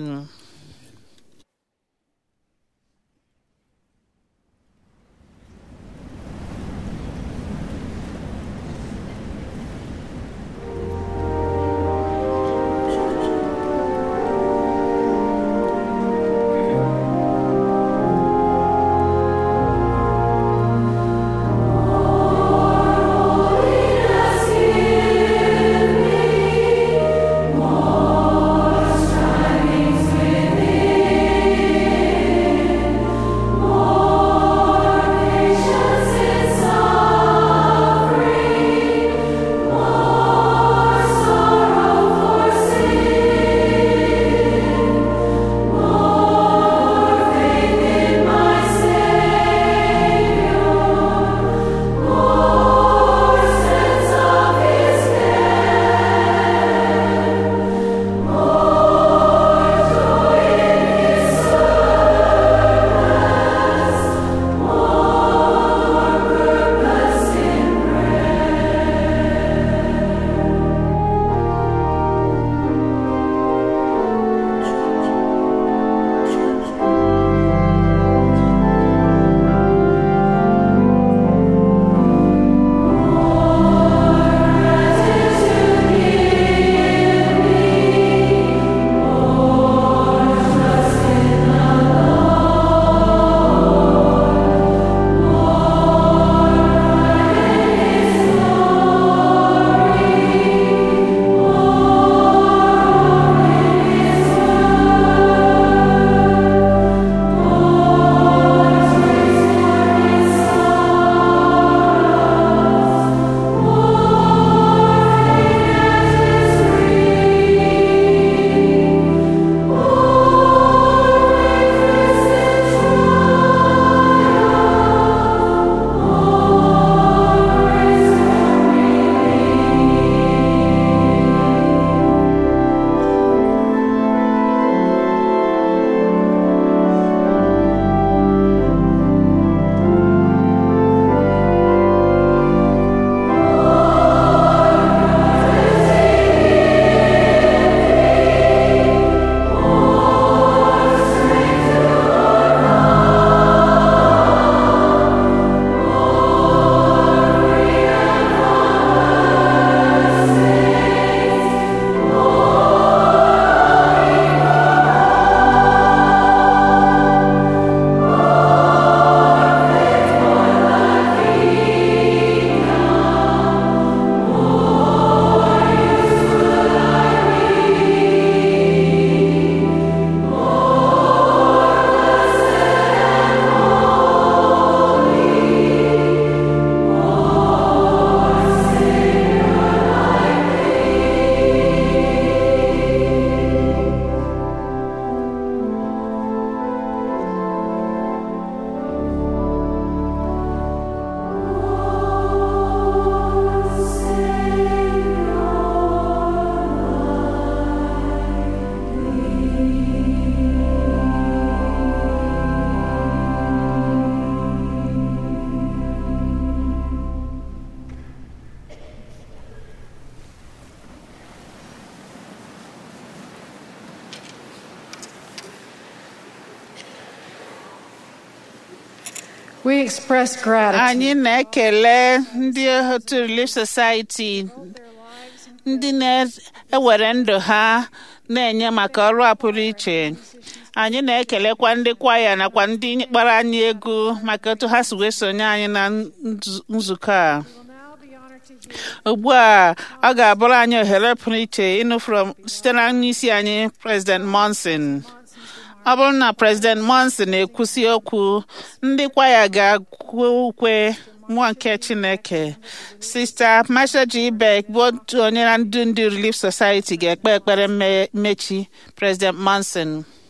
We express gratitude. anyị na-ekele ndị otu Relief Society ndị na-ewere ndụ ha na-enye maka ọrụ a pụrụ iche anyị na-ekelekwa ndị kwaya nakwa ndị kpara anyị egwu maka otu ha si wee sonye anyị na nzu- nzukọ a will now ugbu a ọ ga-abụrụ anyị ohere pụrụ iche ịnụ from site na onyeisi anyị President Monson ọ bụrụ na President Monson na-ekwusi okwu ndị kwaya ga-akwu ukwe mmụọ nke Chineke Sista Masha G. Beck bụ otu onye na ndu ndị Relief Society ga-ekpe ekpere mme- mmechi President Monson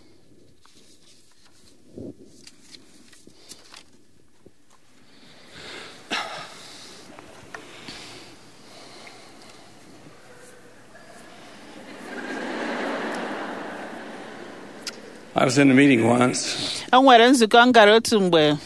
I was in a meeting once o nwere nzukọ m gara otu mgbe when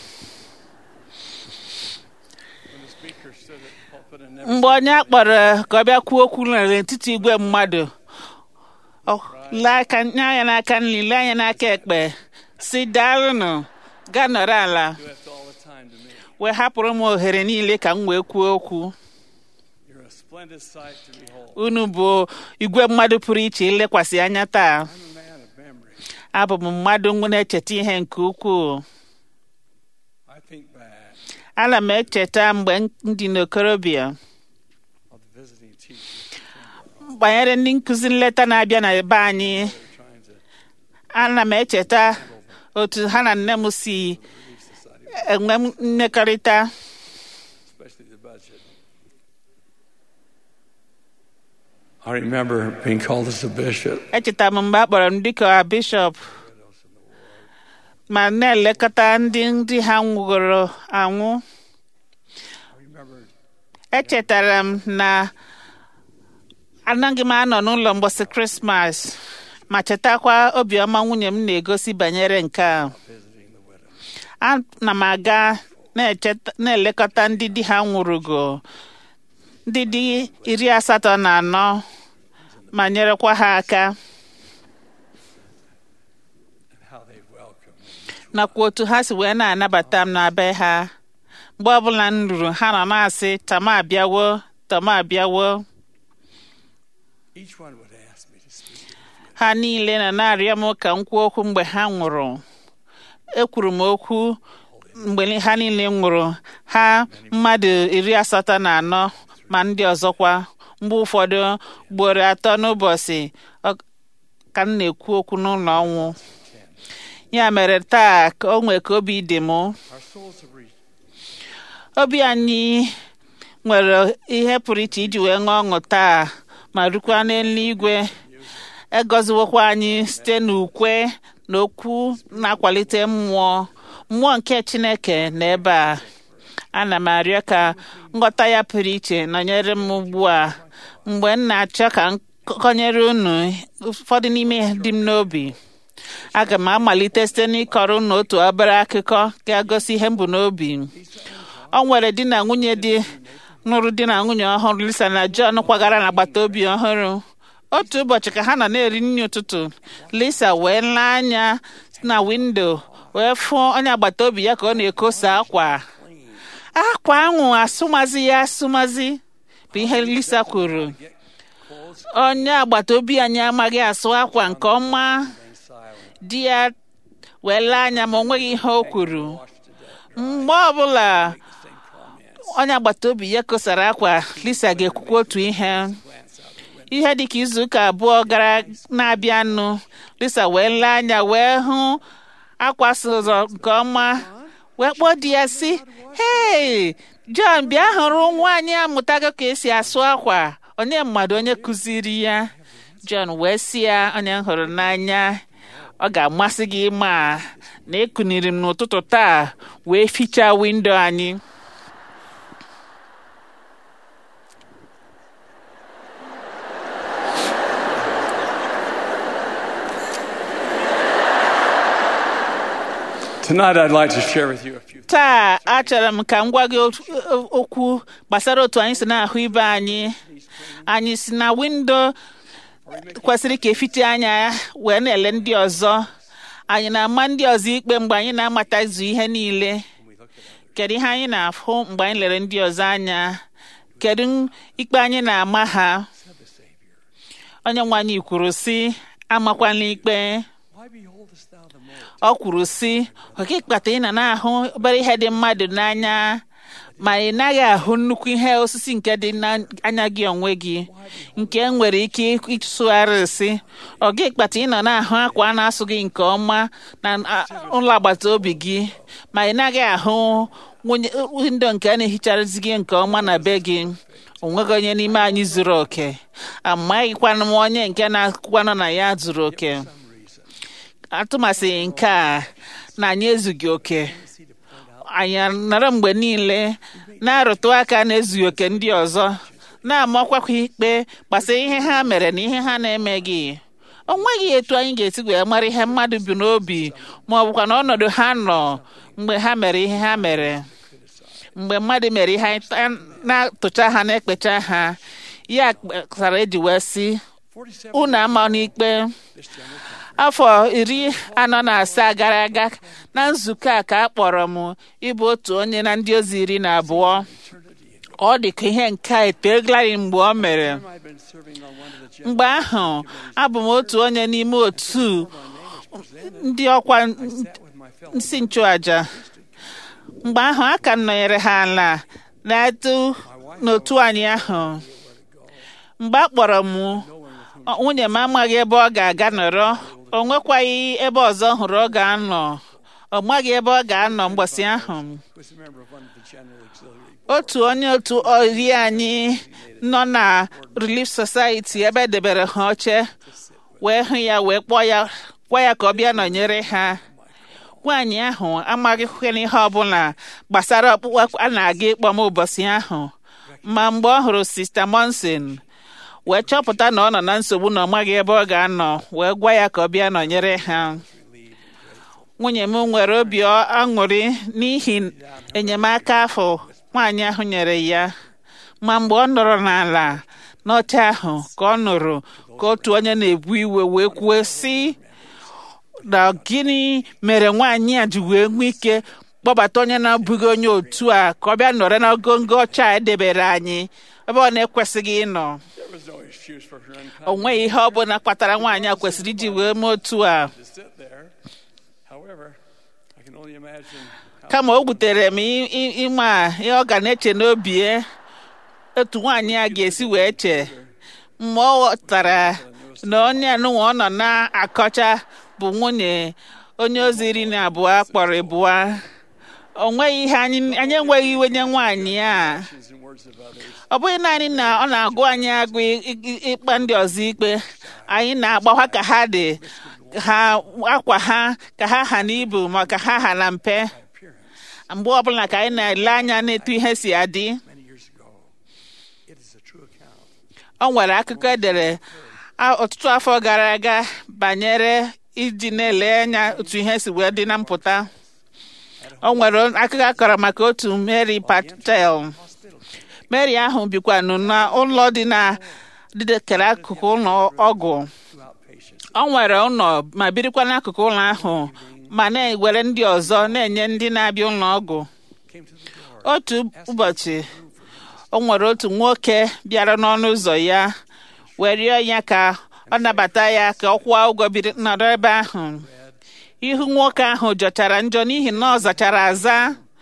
the speaker stood at the pulpit and never mgbe onye a kpọrọ ka ọ bịa kwuo okwu n'etiti igwe mmadụ ọ lee aka nye anya n'aka nri lee anya n'aka ekpe si daalụnụ gaa nọrọ ala left all the time to me. wee hapụrụ m ohere niile ka m wee kwuo okwu You're a splendid sight to behold. unu bụ igwe mmadụ pụrụ iche ilekwasị anya taa I'm a man of memory. abụ m mmadụ na-echeta ihe nke ukwuu I think back ana m echeta mgbe m dị n'okorobịa of the visiting teachers banyere ndị nkụzi nleta na-abịa na be anyị who are trying to ana m echeta otu ha na nne m si Relief Society, enwe mmekọrịta especially the budget. I remember being called as a bishop. echeta m mgbe a kpọrọ m dịka bishọp ma na-elekọta ndị ndị ha nwụgoro anwụ I remember echetara m na anaghị m anọ n'ụlọ mgbọsị krismas ma chetakwa obiọma nwunye m na-egosi banyere nke a visiting the widow. ana m aga na-echeta- na-elekọta ndị di ha nwụrụgo ndị di iri asatọ na anọ ma nyerekwa ha aka and how they welcomed me. nakwa otu ha si wee na-anabata m na be ha mgbe ọbụla m ruru ha nọ na-asị tama abịawo tama abịawo Each one would ask me to speak. ha niile nọ na-arịọ m ka m kwuo okwu mgbe ha nwụrụ ekwuru m okwu mgbe ha niile nwụrụ ha mmadụ iri asatọ na anọ ma ndị ọzọkwa mgbe ụfọdụ ugboro atọ n'ụbọchị ọ- ka m na-ekwu okwu n'ụlọ ọnwụ ya mere taa ka o nwee ka obi dị m Our souls have reached obi anyị nwere ihe pụrụ iche iji wee ṅụọ ọṅụ taa ma rukwa n'eluigwe egoziwokwa anyị site n'ukwe na okwu na-akwalite mmụọ mmụọ nke chineke na ebe a ana m arịọ ka nghọta ya pụrụ iche nọnyere m ugbu a mgbe m na-achọ ka m kọnyere unu ụfọdụ n'ime ihe dị m n'obi aga m amalite site n'ịkọrọ unu otu obere akụkọ ga-agosi ihe m bụ n'obi ọ nwere di na nwunye dị nụrụ di na nwunye ọhụrụ Lisa na John kwagara n'agbata obi ọhụrụ otu ụbọchị ka ha nọ na-eri nri ụtụtụ Lisa wee lee anya na windo wee fụ onye agbata obi ya ka ọ na-ekosa akwa akwa ahụ asụmazi ya asụmazi bụ ihe Lisa kwuru onye agbata obi anyị amaghị asụ akwa nke ọma di ya wee lee anya ma o nweghị ihe o kwuru mgbe ọbụla onye agbata obi ya kosara akwa Lisa ga-ekwukwa otu ihe ihe dịka izuụka abụọ gara na-abịanụ Lisa wee lee anya wee hụ akwa sụzọ nke ọma wee kpọọ di ya sị hei John bịa hụrụ nwaanyị amụtago ka esi asụ akwa onye mmadụ onye kụziri ya John wee sị ya onye m hụrụ n'anya ọ ga-amasị gị ịma na ekuniri m n'ụtụtụ taa wee fichaa windo anyị Tonight, I'd like to share with you a few taa achọrọ m ka m gwa gị otu- okwu gbasara otu anyị si na-ahụ ibe anyị anyị si na windo kwesịrị ka efite anya wee na-ele ndị ọzọ anyị na-ama ndị ọzọ ikpe mgbe anyị na-amatazu ihe niile kedu ihe anyị na-afụ mgbe anyị lere ndị ọzọ anya kedu ikpe anyị na-ama ha onye nwe anyị kwuru sị amakwana ikpe Why beholdest thou the mote ọ kwuru sị ọka ịkpata ị na na-ahụ obere ihe dị mmadụ n'anya ma ị naghị ahụ nnukwu ihe osisi nke dị n'anya gị onwe gị nke nwere ike ịsụgharị si ọ gị kpata ị nọ na-ahụ akwa a na-asụ gị nke ọma na a- ụlọ agbata obi gị ma ị naghị ahụ nwunye windo nke a na-ehicharazi gị nke ọma na be gị onweghị onye n'ime anyị zuru oke amaghịkwanụ m onye nke na-akwụkwanụ na ya zuru oke atụmasịghị nke a na anyị ezughị oke anyị nọrọ mgbe niile na-arụtụ aka na-ezughị oke ndị ọzọ na-amakwa ikpe gbasara ihe ha mere na ihe ha na-emeghị o nweghị etu anyị ga-esi wee mara ihe mmadụ bi n'obi ma ọ bụkwa na ọnọdụ ha nọ mgbe ha mere ihe ha mere mgbe mmadụ mere ihe anyị ta- na-atụcha ha na-ekpecha ha ya kpatara eji wee sị unu ama n'ikpe afọ iri anọ na asaa gara aga na nzukọ a ka a kpọrọ m ịbụ otu onye na ndị ozi iri na abụọ ọ dị ka ihe nke a eteglari mgbe ọ mere I'd been serving on one of the mgbe ahụ abụ m otu onye n'ime otu ndị ọkwa sat with my fellow nsi nchụaja mgbe ahụ a ka m nọnyere ha ala na-etu n'otu anyị ahụ mgbe a kpọrọ m ọ- nwunye m amaghị ebe ọ ga-aga nọrọ o nwekwaghị ebe ọzọ ọ hụrụ ọ ga-anọ ọ maghị ebe ọ ga-anọ mgbọsị ahụ was a member of one of the general auxiliary otu onye otu ori anyị nọ na Relief Society ebe edebere ha oche wee hụ ya wee kpọọ ya gwa ya ka ọ bịa nọnyere ha nwaanyị ahụ amaghịkwana ihe ọbụla gbasara ọkpụkpọ a na-aga ịkpọ m ụbọchị ahụ ma mgbe ọ hụrụ Sista Monson wee chọpụta na ọ nọ na nsogbu na ọ maghị ebe ọ ga-anọ wee gwa ya ka ọ bịa nọnyere ha nwunye m nwere obi ọ- aṅụrị n'ihi enyemaka afọ nwaanyị ahụ nyere ya ma mgbe ọ nọrọ n'ala n'oche ahụ ka ọ nụrụ ka otu onye na-ebu iwe wee kwuo sị na gịnị mere nwaanyị a ji wee nwee ike kpọbata onye na-abụghị onye otu a ka ọ bịa nọrọ n'ogongo ọcha a edebere anyị ebe ọ na-ekwesịghị ịnọ There was no excuse for her o unkind nweghị ihe ọ bụla kpatara nwaanyị a kwesịrị iji wee mee otu a to sit there. However, I can only imagine how kama o wutere m i- i- ịma a ihe ọ ga na-eche n'obi ya otu nwaanyị a ga-esi wee che mgbe ọ ghọtara na onye anụnwa ọ nọ na-akọcha bụ nwunye onye ozi iri na abụọ kpọrọ ịbụa o nweghị ihe anyị anyị enweghị iwe nye nwaanyị a actions and words of others. ọ bụghị naanị na ọ na-agụ anyị agụ ị- ị- ịkpa ndị ọzọ ikpe anyị na-agbakwa ka ha dị ha akwa ha ka ha ha n'ibu ma ka ha ha na mpe mgbe ọbụla ka anyị na-ele anya n'etu ihe si adị Many years ago, it is a true account. ọ nwere akụkọ edere a- ọtụtụ afọ gara aga banyere iji na-ele anya otu ihe si wee dị na mpụta o nwere akụkọ akọrọ maka otu Mary Patel Mary ahụ bikwa n'ụlọ dị na dịkere akụkụ ụlọ ọgwụ ọ nwere ụlọ ma birikwa n'akụkụ ụlọ ahụ ma na-ewere ndị ọzọ na-enye ndị na-abịa ụlọ ọgwụ otu ụbọchị o nwere otu nwoke bịara n'ọnụ ụzọ ya wee rịọ ya ka ọ nabata ya ka ọ kwụọ ụgwọ biri nọrọ ebe ahụ ihu nwoke ahụ jọchara njọ n'ihi na ọ zachara aza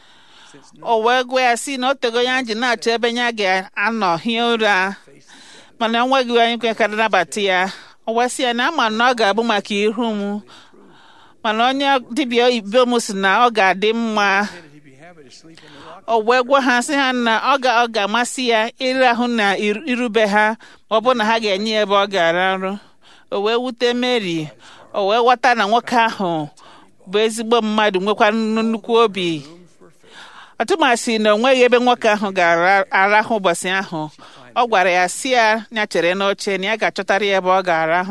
o wee gwa ya si na o tego ya ji na-achọ ebe ya ga-anọ hie ụra mana enweghị onye kwekara nabata ya o wee sị ya na ama na ọ ga-abụ maka ihu m mana onye dibịa oyibo m si na ọ ga-adị mma He'd be happy to sleep in the rock. o wee gwa ha sị ha na ọ ga- ọ ga-amasị ya ịrahụ na ir- irube ha ma ọ bụ na ha ga-enye ya ebe ọ ga-ara nrụ o wee wute Mary o wee ghọta na nwoke ahụ bụ ezigbo mmadụ nwekwa nnukwu obi ọtụmasị na o nweghị ebe nwoke ahụ ga-arahụ ụbọchị ahụ ọ gwara ya si ya ya chere n'oche na ya ga-achọtara ya ebe ọ ga-arahụ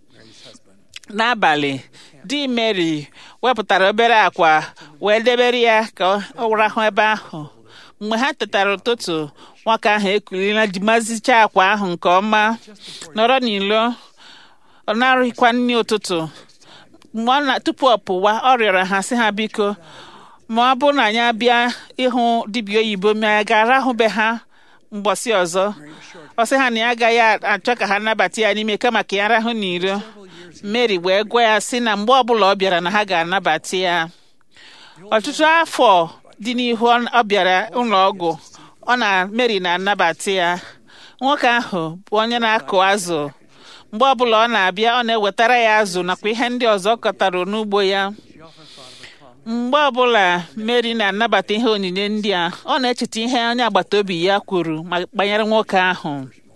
n'abalị di Mary wepụtara obere akwa wee debere ya ka ọ rahụ ebe ahụ mgbe ha tetara ụtụtụ nwoke ahụ ekulila ji mazicha akwa ahụ nke ọma nọrọ n'ilo ọ narịkwa nri ụtụtụ mgbe ọ na tupu ọ pụwa ọ rịọrọ ha sị ha biko ma ọ bụrụ na anyị abịa ịhụ dibịa oyibo ma ya ga-arahụ be ha mgbọsị ọzọ ọ sị ha na ya agaghị achọ ka ha nabata ya n'ime kama ka ya rahụ n'iro Mary wee gwa ya sị na mgbe ọbụla ọ bịara na ha ga-anabata ya ọtụtụ afọ dị n'ihu ọ ọ bịara ụlọ ọgwụ ọ na Mary na-anabata ya nwoke ahụ bụ onye na-akụ azụ mgbe ọbụla ọ na-abịa ọ na-ewetara ya azụ nakwa ihe ndị ọzọ ọ kọtara n'ugbo ya mgbe ọbụla Mary na-anabata ihe onyinye ndị a ọ na-echeta ihe onye agbata obi ya kwuru ma banyere nwoke ahụ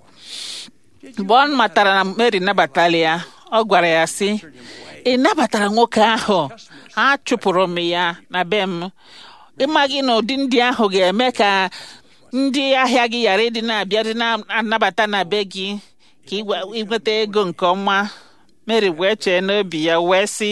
mgbe ọ matara na Mary nabatara ya ọ gwara ya sị ị nabatara nwoke ahụ a chụpụrụ m ya na be m ịmaghị na ụdị ndị ahụ ga-eme ka ndị ahịa gị ghara ịdị na-abịa dị na-anabata na be gị ka ị gwa- ị nweta ego nke ọma Mary wee chee n'obi ya wee sị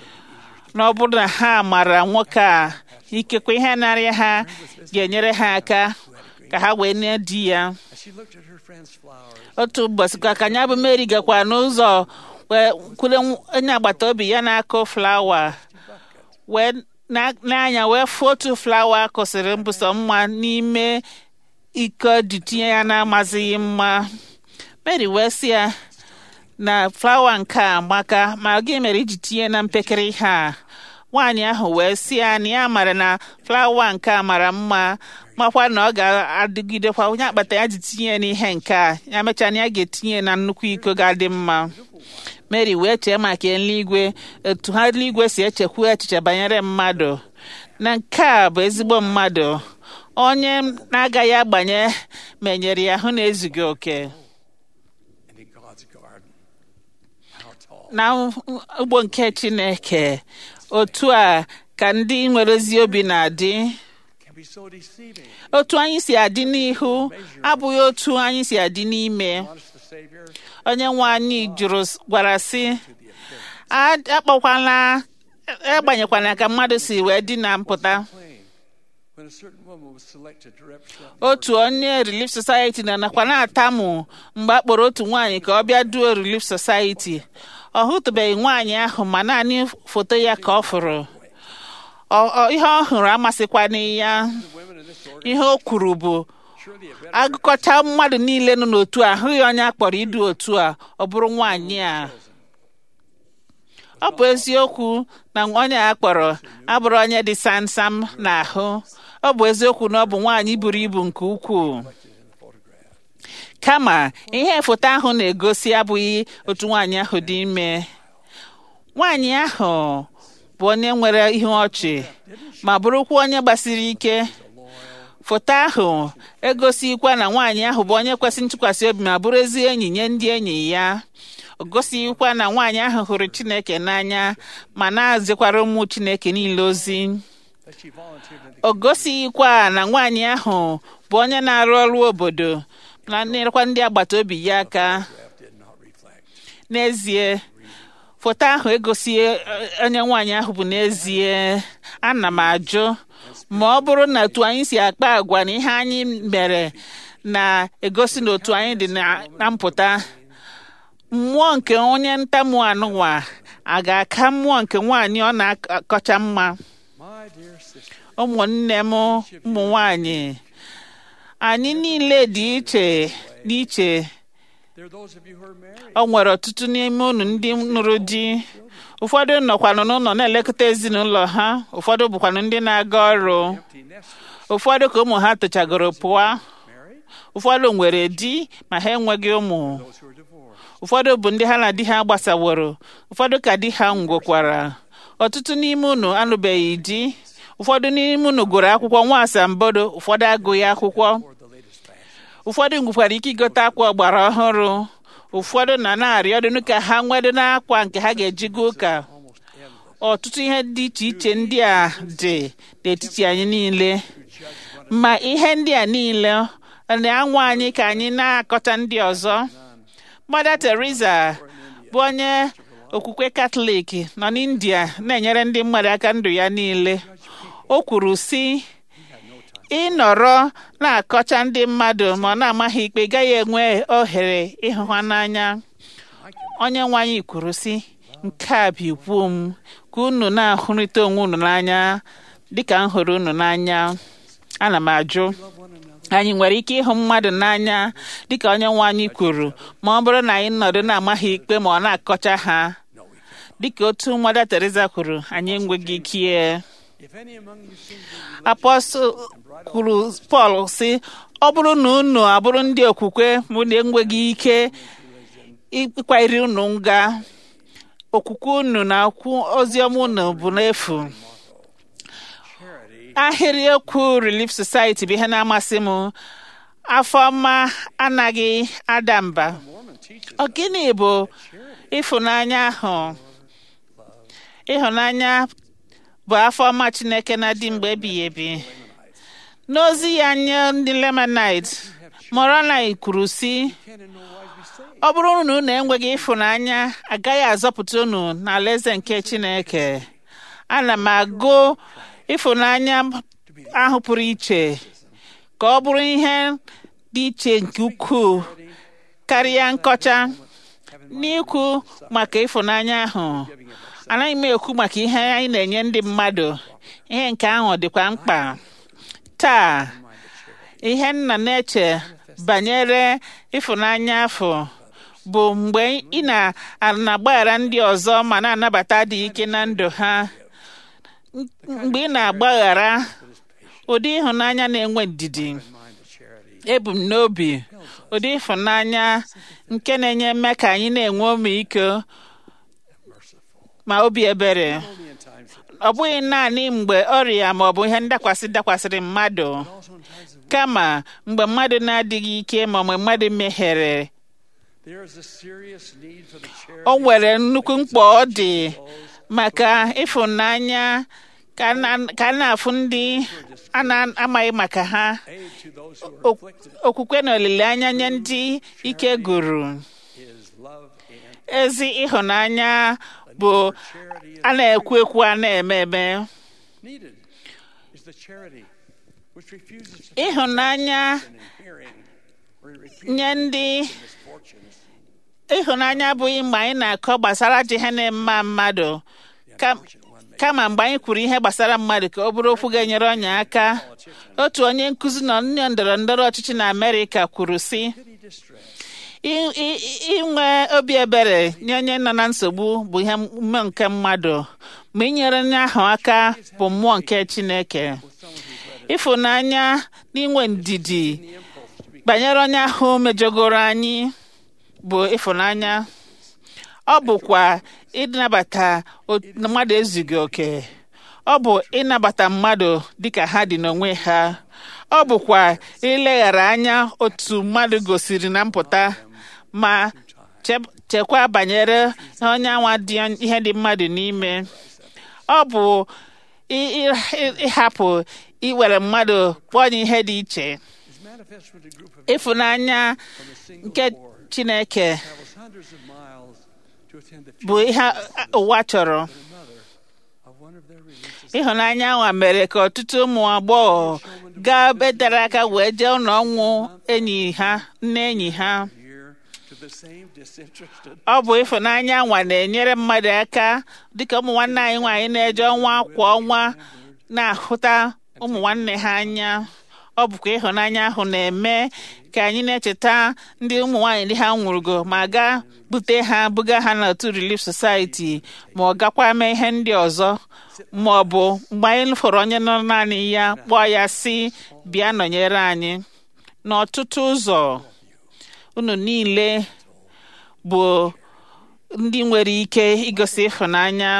na ọ bụrụ na ha mara nwoke a ikekwe ihe narị ha ga-enyere ha aka ka ha wee nye di ya As she looked at her friend's flowers, otu ụbọchị ka ka ya bụ Mary gakwa n'ụzọ wee kwule nw- onye agbata obi ya na-akụ flawa wee na- n'anya wee fụ otu flawa kụsịrị mbụsọ mma n'ime iko dị tinye ya na-amazighị mma Mary wee sị ya na flawa nke a maka ma gị mere iji tinye na mpekere ihe a nwaanyị ahụ wee sị ya na ya mara na flawa nke a mara mma makwa na ọ ga-adịgidekwa onye akpata ya ji tinye ya n'ihe nke a ya mechaa na ya ga-etinye na nnukwu iko ga-adị mma Mary wee chee maka eluigwe etu ha eluigwe si echekwu echiche banyere mmadụ na nke a bụ ezigbo mmadụ onye na-agaghị agbanye menyere ya hụ na ezughị oke and in God's garden, how tall. na ugbo nke Chineke otu a ka ndị nwere ezi obi na-adị can be so deceiving. otu anyị si adị n'ihu abụghị otu anyị si adị n'ime Honest the Savior onye nwe anyị jụrụ gwara sị "A- akpọkwana agbanyekwana ka mmadụ si wee dị na mpụta plain when a certain woman was selected to represent otu onye Relief Society na nakwa na-atamụ mgbe a kpọrọ otu nwaanyị ka ọ bịa duo Relief Society ọ hụtụbeghị nwaanyị ahụ ma naanị foto ya ka ọ fụrụ Ọ- ọ- ihe ọ hụrụ amasịkwana ya the women in this order. ihe o kwuru bụ Surely a better agụkọcha mmadụ niile nọ n'otu a ahụghị onye a kpọrọ idu otu a ọ bụrụ nwaanyị a ọ bụ eziokwu na onye a kpọrọ abụrụ onye dị samsam n'ahụ ọ bụ eziokwu na ọ bụ nwaanyị buru ibu nke ukwuu kama ihe foto ahụ na-egosi abụghị otu nwaanyị ahụ dị ime nwaanyị ahụ bụ onye nwere ihu ọchị ma bụrụkwa onye gbasiri ike foto ahụ egosikwa na nwaanyị ahụ bụ onye kwesị ntụkwasị obi ma bụrụ ezi enyi nye ndị enyi ya o gosikwa na nwaanyị ahụ hụrụ Chineke n'anya ma na-azikwara ụmụ Chineke niile ozi that she volunteered in the o gosikwa na nwaanyị ahụ bụ onye na-arụ ọrụ obodo na nyerekwa ndị agbata obi ya aka draft did not reflect. n'ezie foto ahụ egosi eh, onye nwaanyị ahụ bụ n'ezie ana m ajụ ma ọ bụrụ na otu anyị si akpa agwa na ihe anyị mere na-egosi na otu anyị dị na- na mpụta mmụọ nke onye ntamu anụnwa a ga-aka mmụọ nke nwaanyị ọ na-akọcha mma My dear sister, ụmụnne m ụmụ nwanyị anyị niile dị iche n'iche there are those of you who are married. o nwere ọtụtụ n'ime unu ndị nụrụ di ụfọdụ nọkwanụ n'ụlọ na-elekọta ezinụlọ ha ụfọdụ bụkwanụ ndị na-aga ọrụ Empty nesters. ụfọdụ ka ụmụ ha tochagoro pụọ Married? ụfọdụ nwere di ma ha enweghị ụmụ Those who are divorced. ụfọdụ bụ ndị ha na di ha gbasaworo ụfọdụ ka di ha ngwokwara ọtụtụ n'ime unu anụbeghị di ụfọdụ n'ime unu gụrụ akwụkwọ nwa asambodo ụfọdụ agụghị akwụkwọ Or the latest fashion. ụfọdụ nwekwara ike igote akwa ọgbara ọhụrụ ụfọdụ na na-arịọdụnụ ka ha nwedo n'akwa nke ha ga-eji gaa ụka Almost endless. ọtụtụ ihe dị iche iche ndị a dị n'etiti anyị niile ma ihe ndị a niile ọ na-anwa anyị ka anyị na-akọta ndị ọzọ Mother Teresa bụ onye okwukwe katọlik nọ n'India na-enyere ndị mmadụ aka ndụ ya niile o kwuru sị ịnọrọ na-akọcha ndị mmadụ ma ọ na-amaghị ikpe gaghị enwe ohere ịhụ ha n'anya onye nwe anyị kwuru sị nke a bụ ikwu m ka unu na-ahụrịta onwe unu n'anya dịka m hụrụ unu n'anya ana m ajụ anyị nwere ike ịhụ mmadụ n'anya dịka onye nwe anyị kwuru ma ọ bụrụ na anyị nọdụ na-amaghị ikpe ma ọ na-akọcha ha dịka otu Mother Teresa kwuru anyị enweghị ike If any among you seem to be religious apọstụl kwuru pọl sị ọ bụrụ na unu abụrụ ndị okwukwe mụ na enweghị ike ịkwanyere unu nga okwukwe unu na okwu oziọma unu bụ n'efu charity, ahịrị okwu Relief Society bụ ihe na-amasị m afọ ọma anaghị ada mba Mormon teaches ọ gịnị bụ ịfụnanya ahụ ịhụnanya bụ afọ ọma Chineke na-adị mgbe ebighị ebi n'ozi ya nye ndị Lemonite Moroni kwuru sị can in no wise be saved. ọ bụrụ na unu enweghị ịfụnanya agaghị azọpụta unu n'alaeze nke Chineke ana m agụ ịfụnanya ahụ pụrụ iche ka ọ bụrụ ihe dị iche nke ukwuu karịa nkọcha n'ikwu maka ịfụnanya ahụ anaghị m ekwu maka ihe anyị na-enye ndị mmadụ ihe nke ahụ dịkwa mkpa taa ihe nna na-eche banyere ịfụnanya afọ bụ mgbe ị na-agbaghara ndị ọzọ ma na-anabata adịghị ike na ndụ ha mgbe ị na-agbaghara ụdị ịhụnanya na-enwe ndidi ebu m n'obi ụdị ịfụnanya nke na-enye mme ka anyị na-enwe ọmịiko ma obi ebere Only in times of ọ bụghị naanị mgbe ọrịa ma ọ bụ ihe ndakwasị dakwasịrị mmadụ also in times of kama mgbe mmadụ na-adịghị ike ma mgbe mmadụ mehiere there is a serious need for the charity o nwere nnukwu mkpa ọ dị maka ịfụnanya ka a na- ka a na-afụ ndị a na-amaghị maka ha aid to those who are O- afflicted okwukwe na olileanya nye ndị ike gụrụ is love and ezi ịhụnanya bụ charity is a na-ekwu ekwu a na-eme eme needed is the charity which refuses to ịhụnanya listen and hearing or repeat nye ndị misfortunes ịhụnanya abụghị mgbe anyị na-akọ gbasara ajọ ihe na-eme mmadụ Ka- kama mgbe anyị kwuru ihe gbasara mmadụ ka ọ bụrụ okwu ga-enyere onye aka otu onye nkụzi na onye ndọrọ ndọrọ ọchịchị na Amerịka kwuru sị pity distress "I- i- i- inwe obi ebere nye onye nọ na nsogbu bụ ihe mmụọ nke mmadụ ma inyere onye ahụ aka bụ mmụọ nke Chineke ịfụnanya na inwe ndidi banyere onye ahụ mejọgoro anyị bụ ịfụnanya ọ bụkwa ịnabata o- na mmadụ ezughị oke ọ bụ ịnabata mmadụ dịka ha dị n'onwe ha ọ bụkwa ileghara anya otu mmadụ gosiri na mpụta ma che- chekwa banyere onye anwa dị ihe dị mmadụ n'ime ọ bụ ị- ị- ị- ịhapụ iwere mmadụ kpọọ ya ihe dị iche is manifest when a group of ịfụnanya from a single nke board Chineke travels hundreds of miles to attend the bụ ihe ụwa chọrọ funeral of one of their religious ịhụnanya nwa mere ka ọtụtụ ụmụ agbọghọ gaa ebe tere aka wee jee ụlọ ọnwụ enyi ha nne enyi ha year to the same disinterested ọ bụ ịfụnanya nwa na-enyere mmadụ aka dịka ụmụ nwanne anyị nwaanyị na-eje ọnwa kwa ọnwa na-ahụta ụmụ nwanne ha anya ọ bụkwa ịhụnanya ahụ na-eme ka anyị na-echeta ndị ụmụ nwaanyị ndị ha nwụrụgo ma gaa bute ha buga ha n'otu Relief Society ma ọ gakwa mee ihe ndị ọzọ ma ọ bụ mgbe anyị fọrọ onye nọ naanị ya kpọọ ya si bịa nọnyere anyị n'ọtụtụ ụzọ unu niile bụ ndị nwere ike igosi ịhụnanya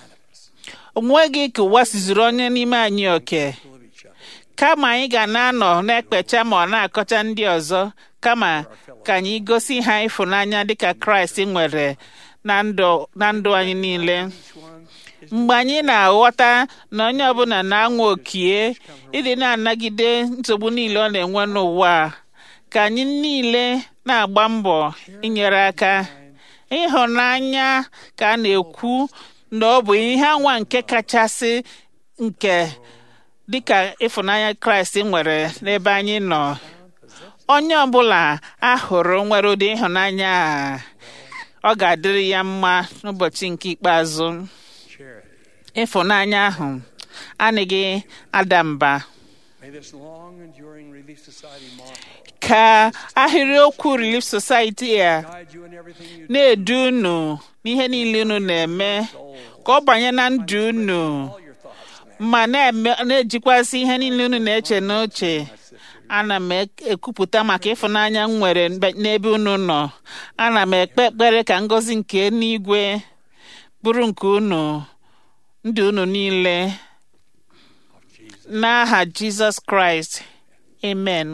onweghị ka ụwa sizuru onye n'ime anyị oke kama anyị ga na-anọ na-ekpecha ma ọ na-akọcha ndị ọzọ kama ka anyị gosi ha ịfụnanya dịka kraịst nwere na ndụ na ndụ anyị niile mgbe anyị na-aghọta na onye ọbụla na-anwa okie ịdị na-anagide nsogbu niile ọ na-enwe n'ụwa a, ka anyị niile na-agba mbọ inyere aka ịhụnanya ka a na-ekwu na ọ bụ ihe anwa nke kachasị nke dịka ịfụnanya kraịst nwere n'ebe anyị nọ onye ọbụla a hụrụ nwere ụdị ịhụnanya a ọ ga-adịrị ya mma n'ụbọchị nke ikpeazụ charity. ịfụnanya ahụ anaghị ada mba May this long enduring Relief Society motto ka ahịrịokwu Relief Society a guide you in everything you do. na-edu unu n'ihe niile unu na-eme ka ọ banye na ndụ unu All your thoughts and ma na-eme- na-ejikwasị ihe niile unu na-eche n'uche ana m ek- ekwupụta maka ịfụnanya m nwere mbe- n'ebe unu nọ ana m ekpe ekpere ka ngọzi nke n'igwe bụrụ nke unu ndụ unu niile n'aha jizọs kraịst amen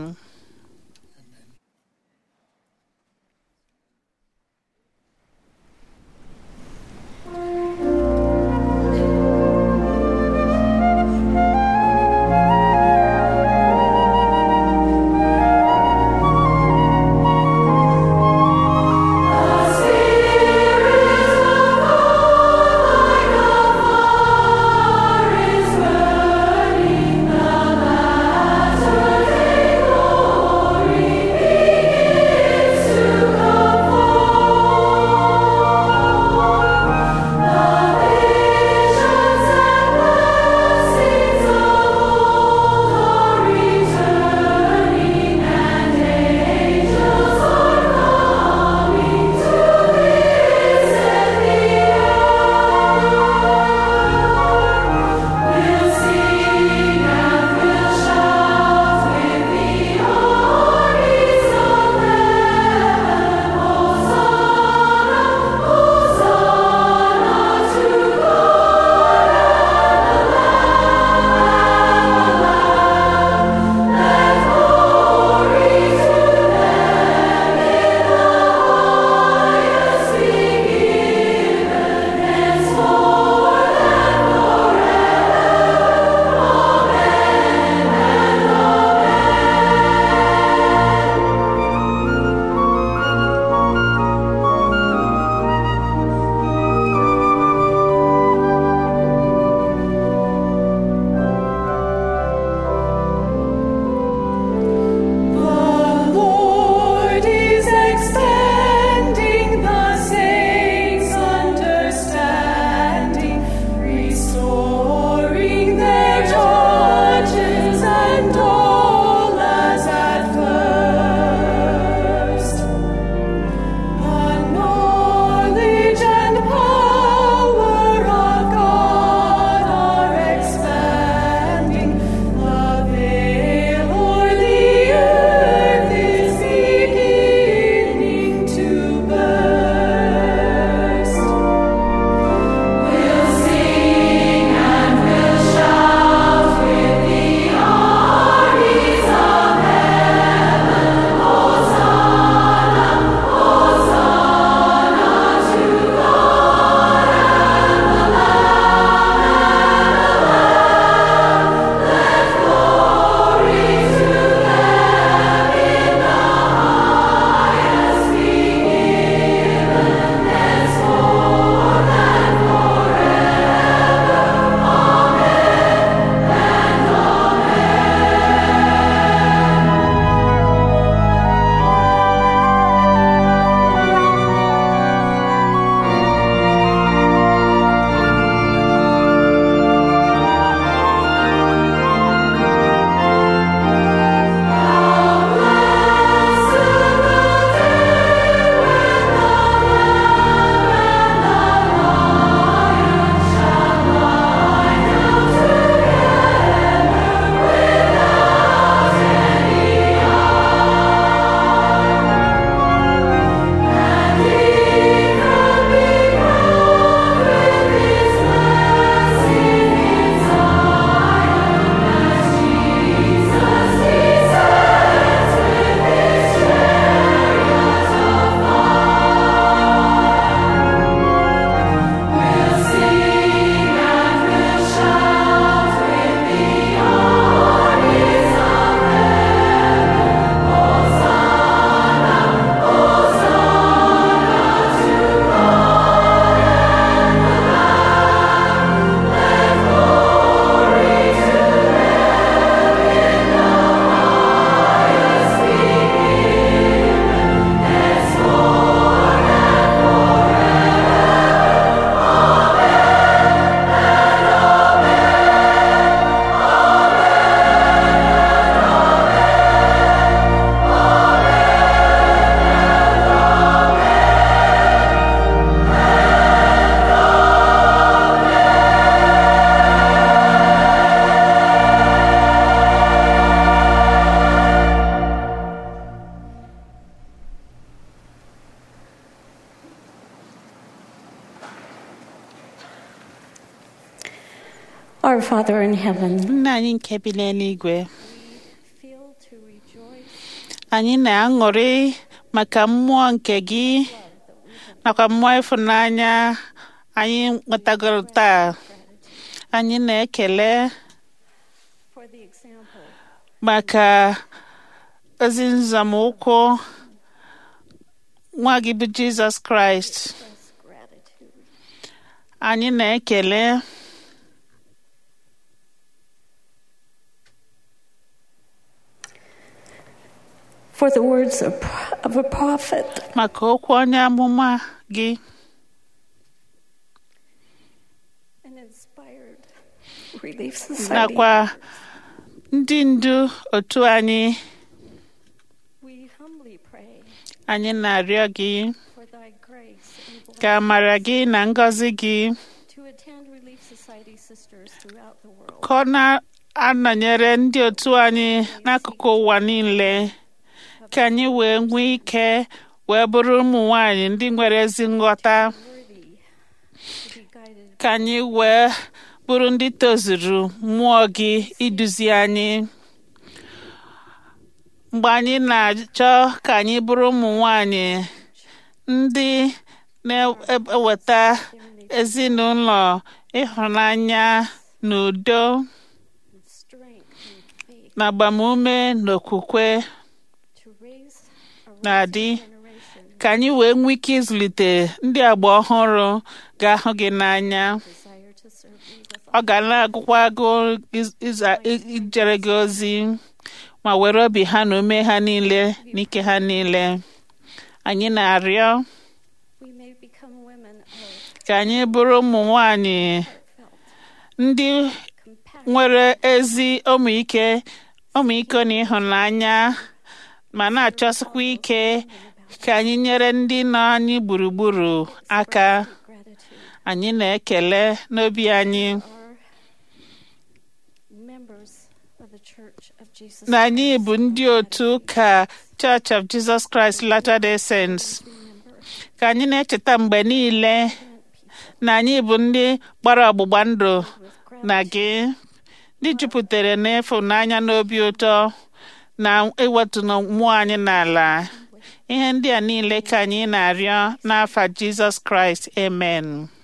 Take Our Father in heaven, nna anyị nke bi n'eluigwe feel to rejoice anyị na-aṅụrị maka mmụọ nke gị nakwa mmụọ ịfụnanya anyị nwetagoro taa anyị na-ekele for the example maka ozi nzọmụkwụ nwa gị bụ jizọs kraịst express gratitude. anyị na-ekele For the words of, of a prophet maka okwu onye amụma gị and inspired Relief Society, nakwa ndị ndu otu anyị we humbly pray anyị na-arịọ gị for thy grace and ka blessing amara gị na ngọzi gị to attend Relief Society sisters throughout the world. ka ọ na-anọnyere ndị otu anyị n'akụkụ ụwa niile ka anyị wee nwee ike wee bụrụ ụmụ nwanyị ndị nwere ezi nghọta Worthy to be guided ka anyị wee bụrụ ndị tozuru mmụọ gị iduzi anyị mgbe anyị na-achọ ka anyị bụrụ ụmụ nwanyị ndị na-eweta ezinụlọ ịhụnanya na udo and strength and faith na agbamume na okwukwe to raise a na-adị rising generation ka anyị wee nwee ike ịzụlite ndị agba ọhụrụ ga-ahụ gị n'anya desire to serve thee with ọ ga na-agụkwa agụ iz- iza- i- ijere gị ozi ma were obi ha na ume ha niile na ike ha niile anyị na-arịọ we may become women of ka anyị bụrụ ụmụ nwanyị heartfelt ndị compassion nwere ezi ọmịike ọmịiko na ịhụnanya ma na-achọsikwa ike ka anyị nyere ndị nọ anyị gburugburu aka gratitude anyị na-ekele n'obi anyị are members of the Church of Jesus na anyị Christ bụ ndị otu ụka Church of Jesus Christ Latter-day Saints remember ka anyị na-echeta mgbe niile na anyị bụ ndị gbara ọgbụgba ndụ na gị ndị jupụtara n'ịfụnanya na obi ụtọ na iwetu na mmụọ anyị n'ala ihe ndị a niile ka anyị na-arịọ n'afa Jizọs Kraịst amen